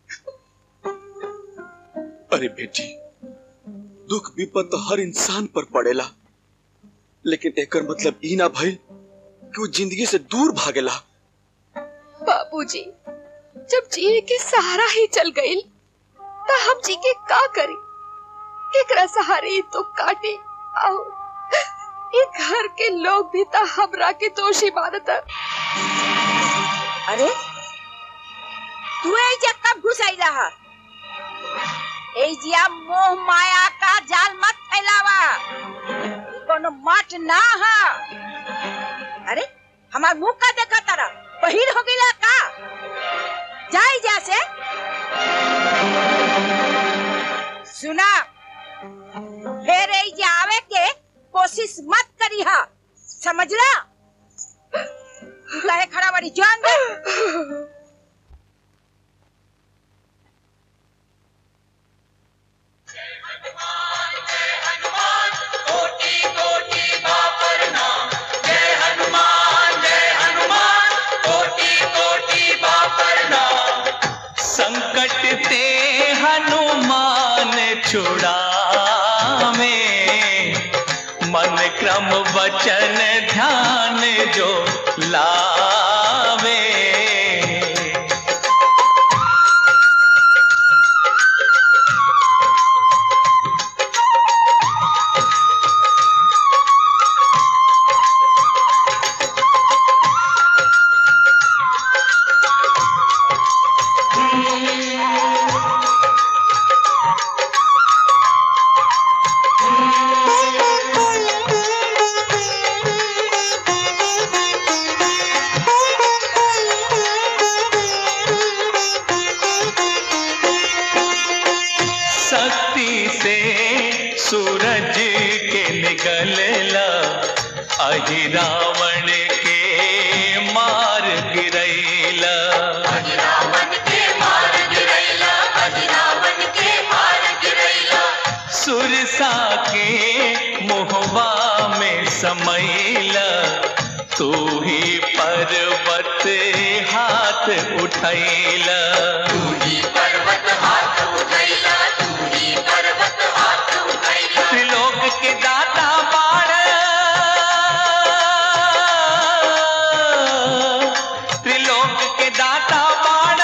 अरे बेटी दुख विपद तो हर इंसान पर पड़ेला लेकिन एकर मतलब ई ना भइल कि वो जिंदगी से दूर भागेला बाबूजी जब जिए के सहारा ही चल गई तो हम जी के का करी एकरा सहारे ही तो काटे और ये घर के लोग भी तो हमरा के दोषी मानत अरे तू एजा कब घुस आई रहा एजिया मोह माया का जाल मत फैलावा ई कोनो मठ ना हा अरे हमार मुंह का देखा तारा बहिर हो गईला का जाई जैसे सुना फिर एजिया आवे के कोशिश मत करी हा समझला तू काहे खड़ा बड़ी जान दे संकट ते हनुमान छुड़ावे मन क्रम वचन ध्यान जो लावे शक्ति से सूरज के निकलला अहि रावण के मार गिरैला सुरसा के मुहवा में समैला तू ही पर्वत हाथ उठैला त्रिलोक के दाता बाण त्रिलोक के दाता बाण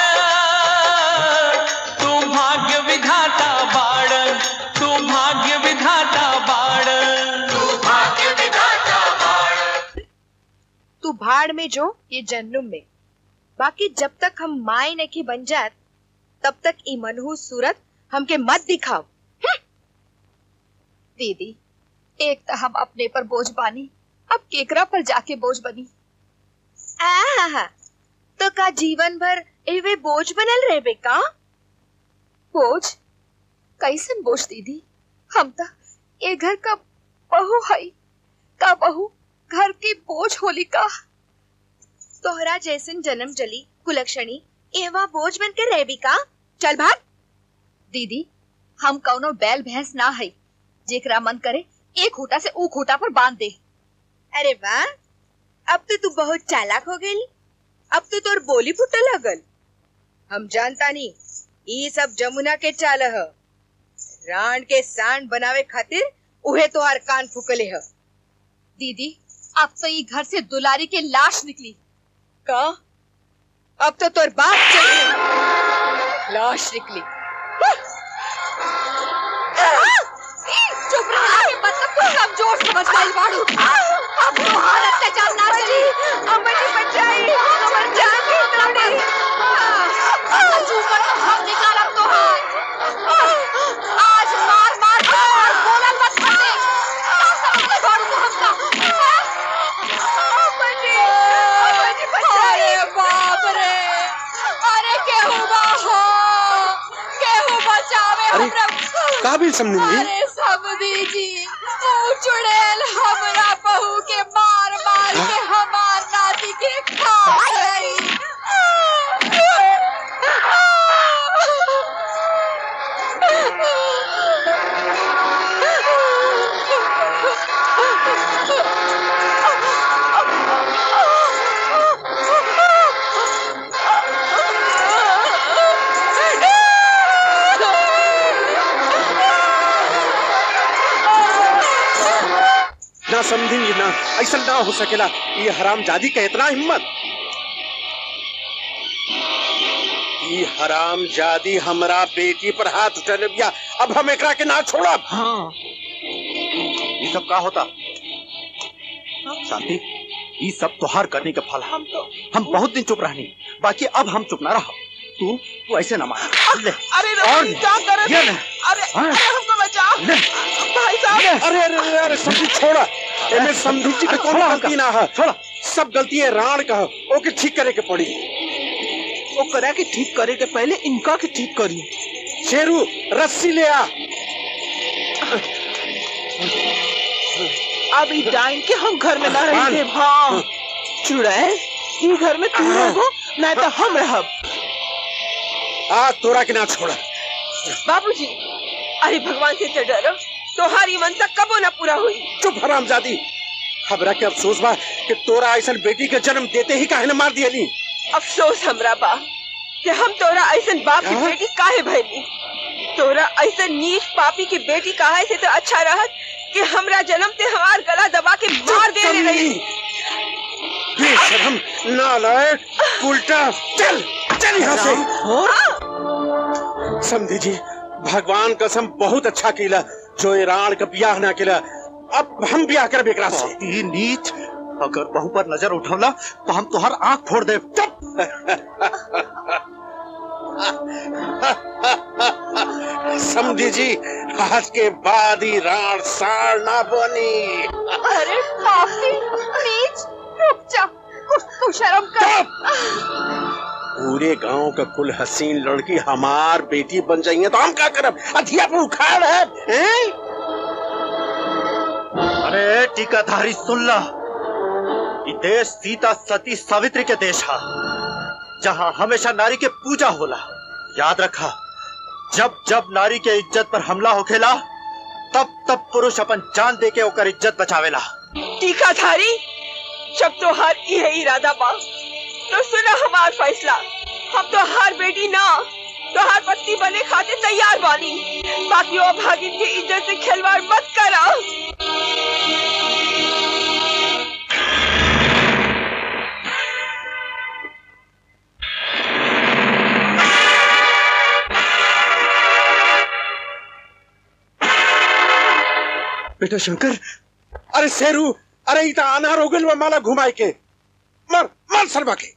तू भाग्य विधाता बाण तू भाग्य विधाता बाण तू भाग्य विधाता बाण तू भाड़ में जो ये जन्म में बाकी जब तक हम माए ने की बन जात तब तक ई मनहूस सूरत हमके मत दिखाओ हम्म। दीदी एक तो हम अपने पर बोझ बानी अब केकरा पर जाके बोझ बनी आहा तो का जीवन भर एवे बोझ बनल रहे बेका बोझ कैसन बोझ दीदी हम तो ये घर का बहू हई का बहू घर की बोझ होली का तोहरा जैसन जन्म जली कुलक्षणी एवा बोझ बन के रहबी का चल भाग दीदी हम कौनो बैल भैंस ना है जेकरा मन करे एक खूटा से ऊ खूटा पर बांध दे अरे वाह अब तो तू बहुत चालाक हो गई अब तो तोर बोली फुटे लगल हम जानता नहीं ये सब जमुना के चाल ह रान के सांड बनावे खातिर उहे तोहार कान फुकले ह दीदी अब तो ये घर से दुलारी के लाश निकली का अब तो तोर बाप चली लाश निकली चुप रहा है मतलब तू कमजोर समझ गई बाड़ू अब तो हाल अत्याचार ना चली अमर की बचाई अमर जान की तोड़ी चूपर तो हम निकालब तो आज मार मार के और बोलल मत करते समझ बाड़ू तो हमका अरे बाप रे अरे केहू बा हो केहू बचावे अरे, हमरा काबिल समझी अरे समधी जी ओ चुड़ैल हमरा बहू के मार मार के हमार नाती के खा गई ना समझी ना ऐसा ना हो सकेला ये हराम जादी का इतना हिम्मत ये हराम जादी हमरा बेटी पर हाथ उठा बिया अब हम एकरा के ना छोड़ब हाँ ये सब का होता शांति ये सब तोहार करने का फल है हम तो हम बहुत दिन चुप रहनी बाकी अब हम चुप ना रहो तू तू ऐसे ना मान ले अरे और रवि क्या कर ये रहे ले। अरे हाँ। अरे हमको बचा ले। भाई साहब अरे अरे अरे अरे समझी छोड़ा एमे समझी जी के अरे कोनो छोड़ा गलती ना है छोड़ा सब गलती है राण का है। ओके ठीक करे के पड़ी वो करा के ठीक करे के पहले इनका के ठीक करी शेरू रस्सी ले आ अब ई डाइन के हम घर में ना रह मान। दे हाँ चुड़ैल ई घर में तू रहो ना तो हम रहब आ तोरा के ना छोड़ा बाबूजी अरे भगवान से तो डरो तोहारी मनसा कबो न पूरा हुई चुप हराम जादी हमरा के अफसोस बा कि तोरा ऐसा बेटी के जन्म देते ही काहे न मार दियली अफसोस हमरा बा कि हम तोरा ऐसन बाप की हाँ? बेटी काहे भैली तोरा ऐसन नीच पापी की बेटी काहे से तो अच्छा रहत कि हमरा जन्म से हमार गला दबा के मार दे ले रही बेशरम नालायक उल्टा चल चल यहाँ से समझी जी भगवान कसम बहुत अच्छा किला जो ईरान का ब्याह ना किला अब हम ब्याह कर बेकरा से ये नीच अगर बहू पर नजर उठौला तो हम तुहार आंख फोड़ दे समझी जी आज के बाद ही राण साड़ ना बनी अरे पापी नीच रुक जा कुछ तू शर्म कर पूरे गांव का कुल हसीन लड़की हमार बेटी बन जाएंगे तो हम क्या करब अधिया पर उखाड़ है हैं? अरे टीकाधारी सुन ला ये देश सीता सती सावित्री के देश है जहाँ हमेशा नारी के पूजा होला याद रखा जब जब नारी के इज्जत पर हमला होखेला तब तब पुरुष अपन जान दे के ओकर इज्जत बचावेला टीकाधारी जब तो हर ये इरादा बा तो सुना हमार फैसला हम तो हर बेटी ना तो हर पत्नी बने खातिर तैयार बानी बाकी वो भागिन की इज्जत से खिलवाड़ मत करा बेटा शंकर अरे शेरू अरे इता अनार हो गइल बा माला घुमाए के मर मर सरबा के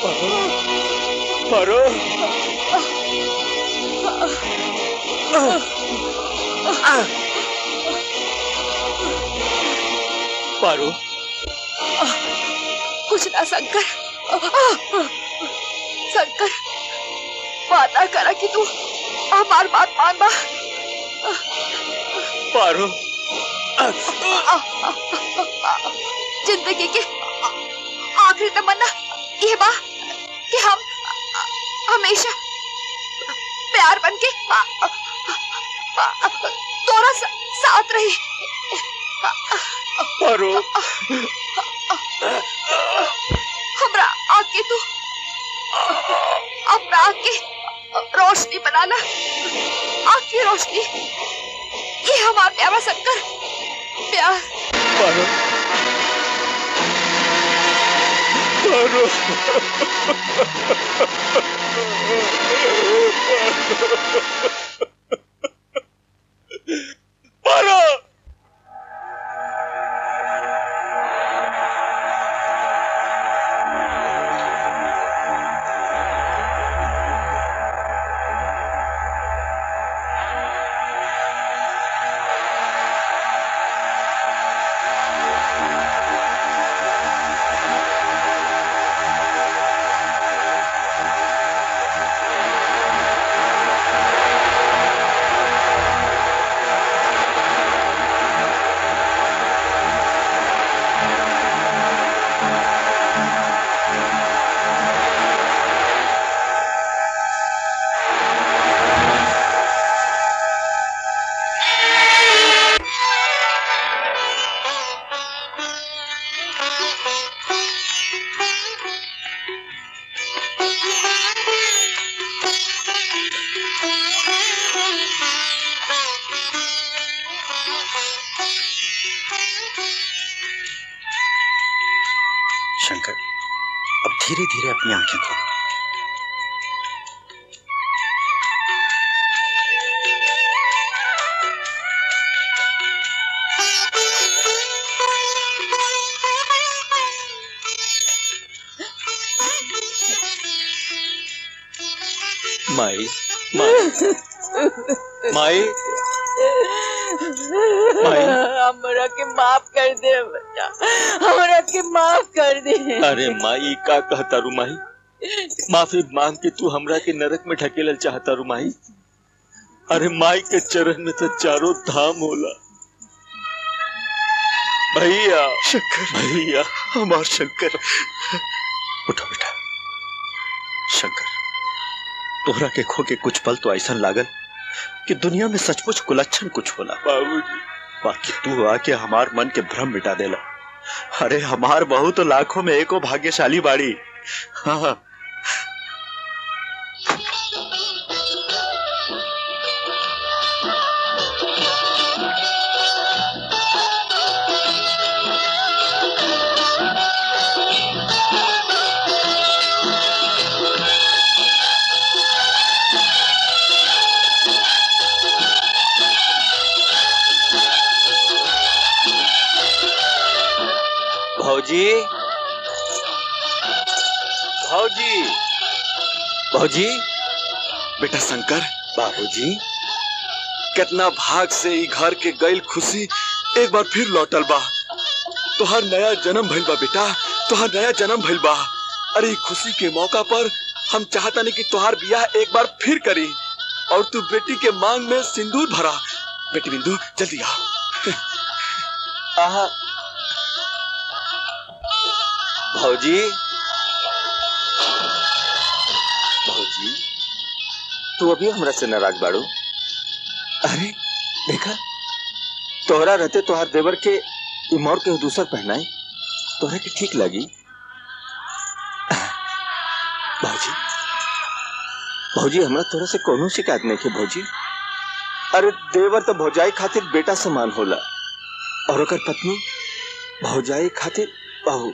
पारो पारो कुछ ना शंकर शंकर वादा करा कि तू हमार बात मानबा पारो जिंदगी के आखिरी तमन्ना ये बा कि हम हमेशा प्यार बन के तोरा सा, साथ रही पारो हमरा आके तू अपना आके रोशनी बनाना आँख की रोशनी ये हमारा प्यारा शंकर प्यार पारो पारो पारो शंकर अब धीरे धीरे अपनी आंखें खोलो माई माई माई माई। हमरा के माफ कर दे बेटा हमरा के माफ कर दे अरे माई का कहता रू माई माफी मांग के तू हमरा के नरक में ढकेलल चाहता रू माई अरे माई के चरण में तो चारों धाम होला भैया शंकर भैया हमार शंकर उठो बेटा शंकर तोहरा के खो के कुछ पल तो ऐसा लागल कि दुनिया में सचमुच कुलच्छन कुछ होला बाबूजी बाकी तू आके हमार मन के भ्रम मिटा देला अरे हमार बहू तो लाखों में एको भाग्यशाली बाड़ी हाँ भौजी भौजी भौजी बेटा शंकर बाबूजी कितना भाग से ई घर के गईल खुशी एक बार फिर लौटल बा तोहर नया जन्म भइल बा बेटा तोहर नया जन्म भइल बा अरे ई खुशी के मौका पर हम चाहता नहीं कि तोहार बियाह एक बार फिर करी और तू बेटी के मांग में सिंदूर भरा बेटी बिंदु जल्दी आ आहा भौजी भौजी तू अभी हमरा से नाराज बाड़ू अरे देखा तोहरा रहते तोहार देवर के इमोर के दूसर पहनाए तोहरा के ठीक लगी भौजी भौजी हमरा तोरा से कोनो शिकायत नहीं के भौजी अरे देवर तो भौजाई खातिर बेटा समान होला और ओकर पत्नी भौजाई खातिर बहू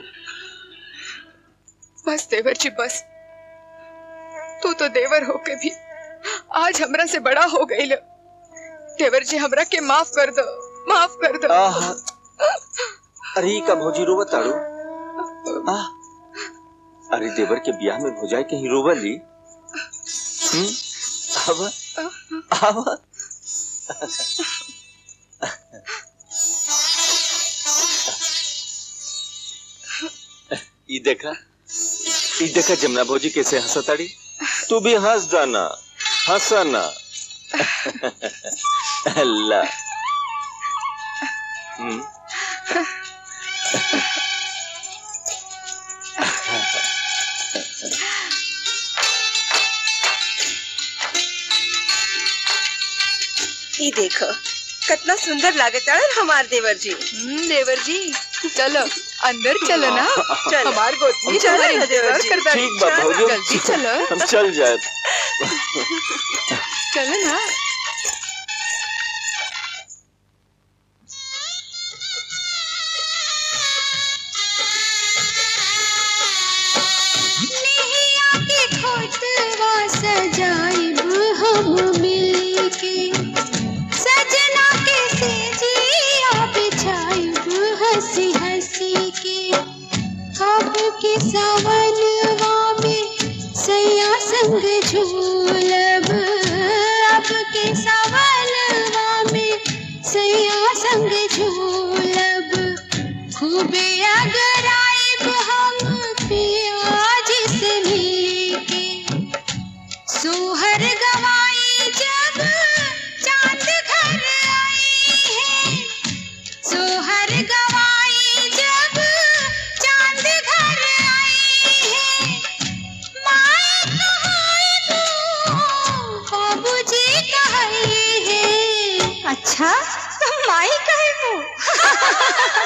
बस देवर जी बस तू तो देवर होके भी आज हमरा से बड़ा हो गई ल देवर जी हमरा के माफ कर दो माफ कर दो आहा। अरे ई का भौजी रोवत ताड़ू आ अरे देवर के ब्याह में भौजाई कहीं रोवली हम्म आवा आवा ई देखा ई देखा जमुना भौजी कैसे हंसताड़ी तू भी हंस जाना हंसना अल्लाह हम्म ई देखो कितना सुंदर लागत है हमार देवर जी हम्म, देवर जी चलो अंदर चलो ना चलो। हमार गोतनी चलो हमार ना, देवर इंतजार जी। करता ठीक बा भौजी जल्दी चलो हम चल जाए चलो ना के खोटवा सजाइब हम मिलके सजना के सेजिया बिछाइब हंसी हंसी के अब के सवनवा में सैया संग झूलब अब के सवनवा में सैया संग झूलब खूबे अगर आइब हम पियाज से मिलके सोहर गवाई जब चांद घर आई है सोहर गवाई जब चांद घर आई है माए कहाई वो बाबूजी कहाई है अच्छा माई कहे वो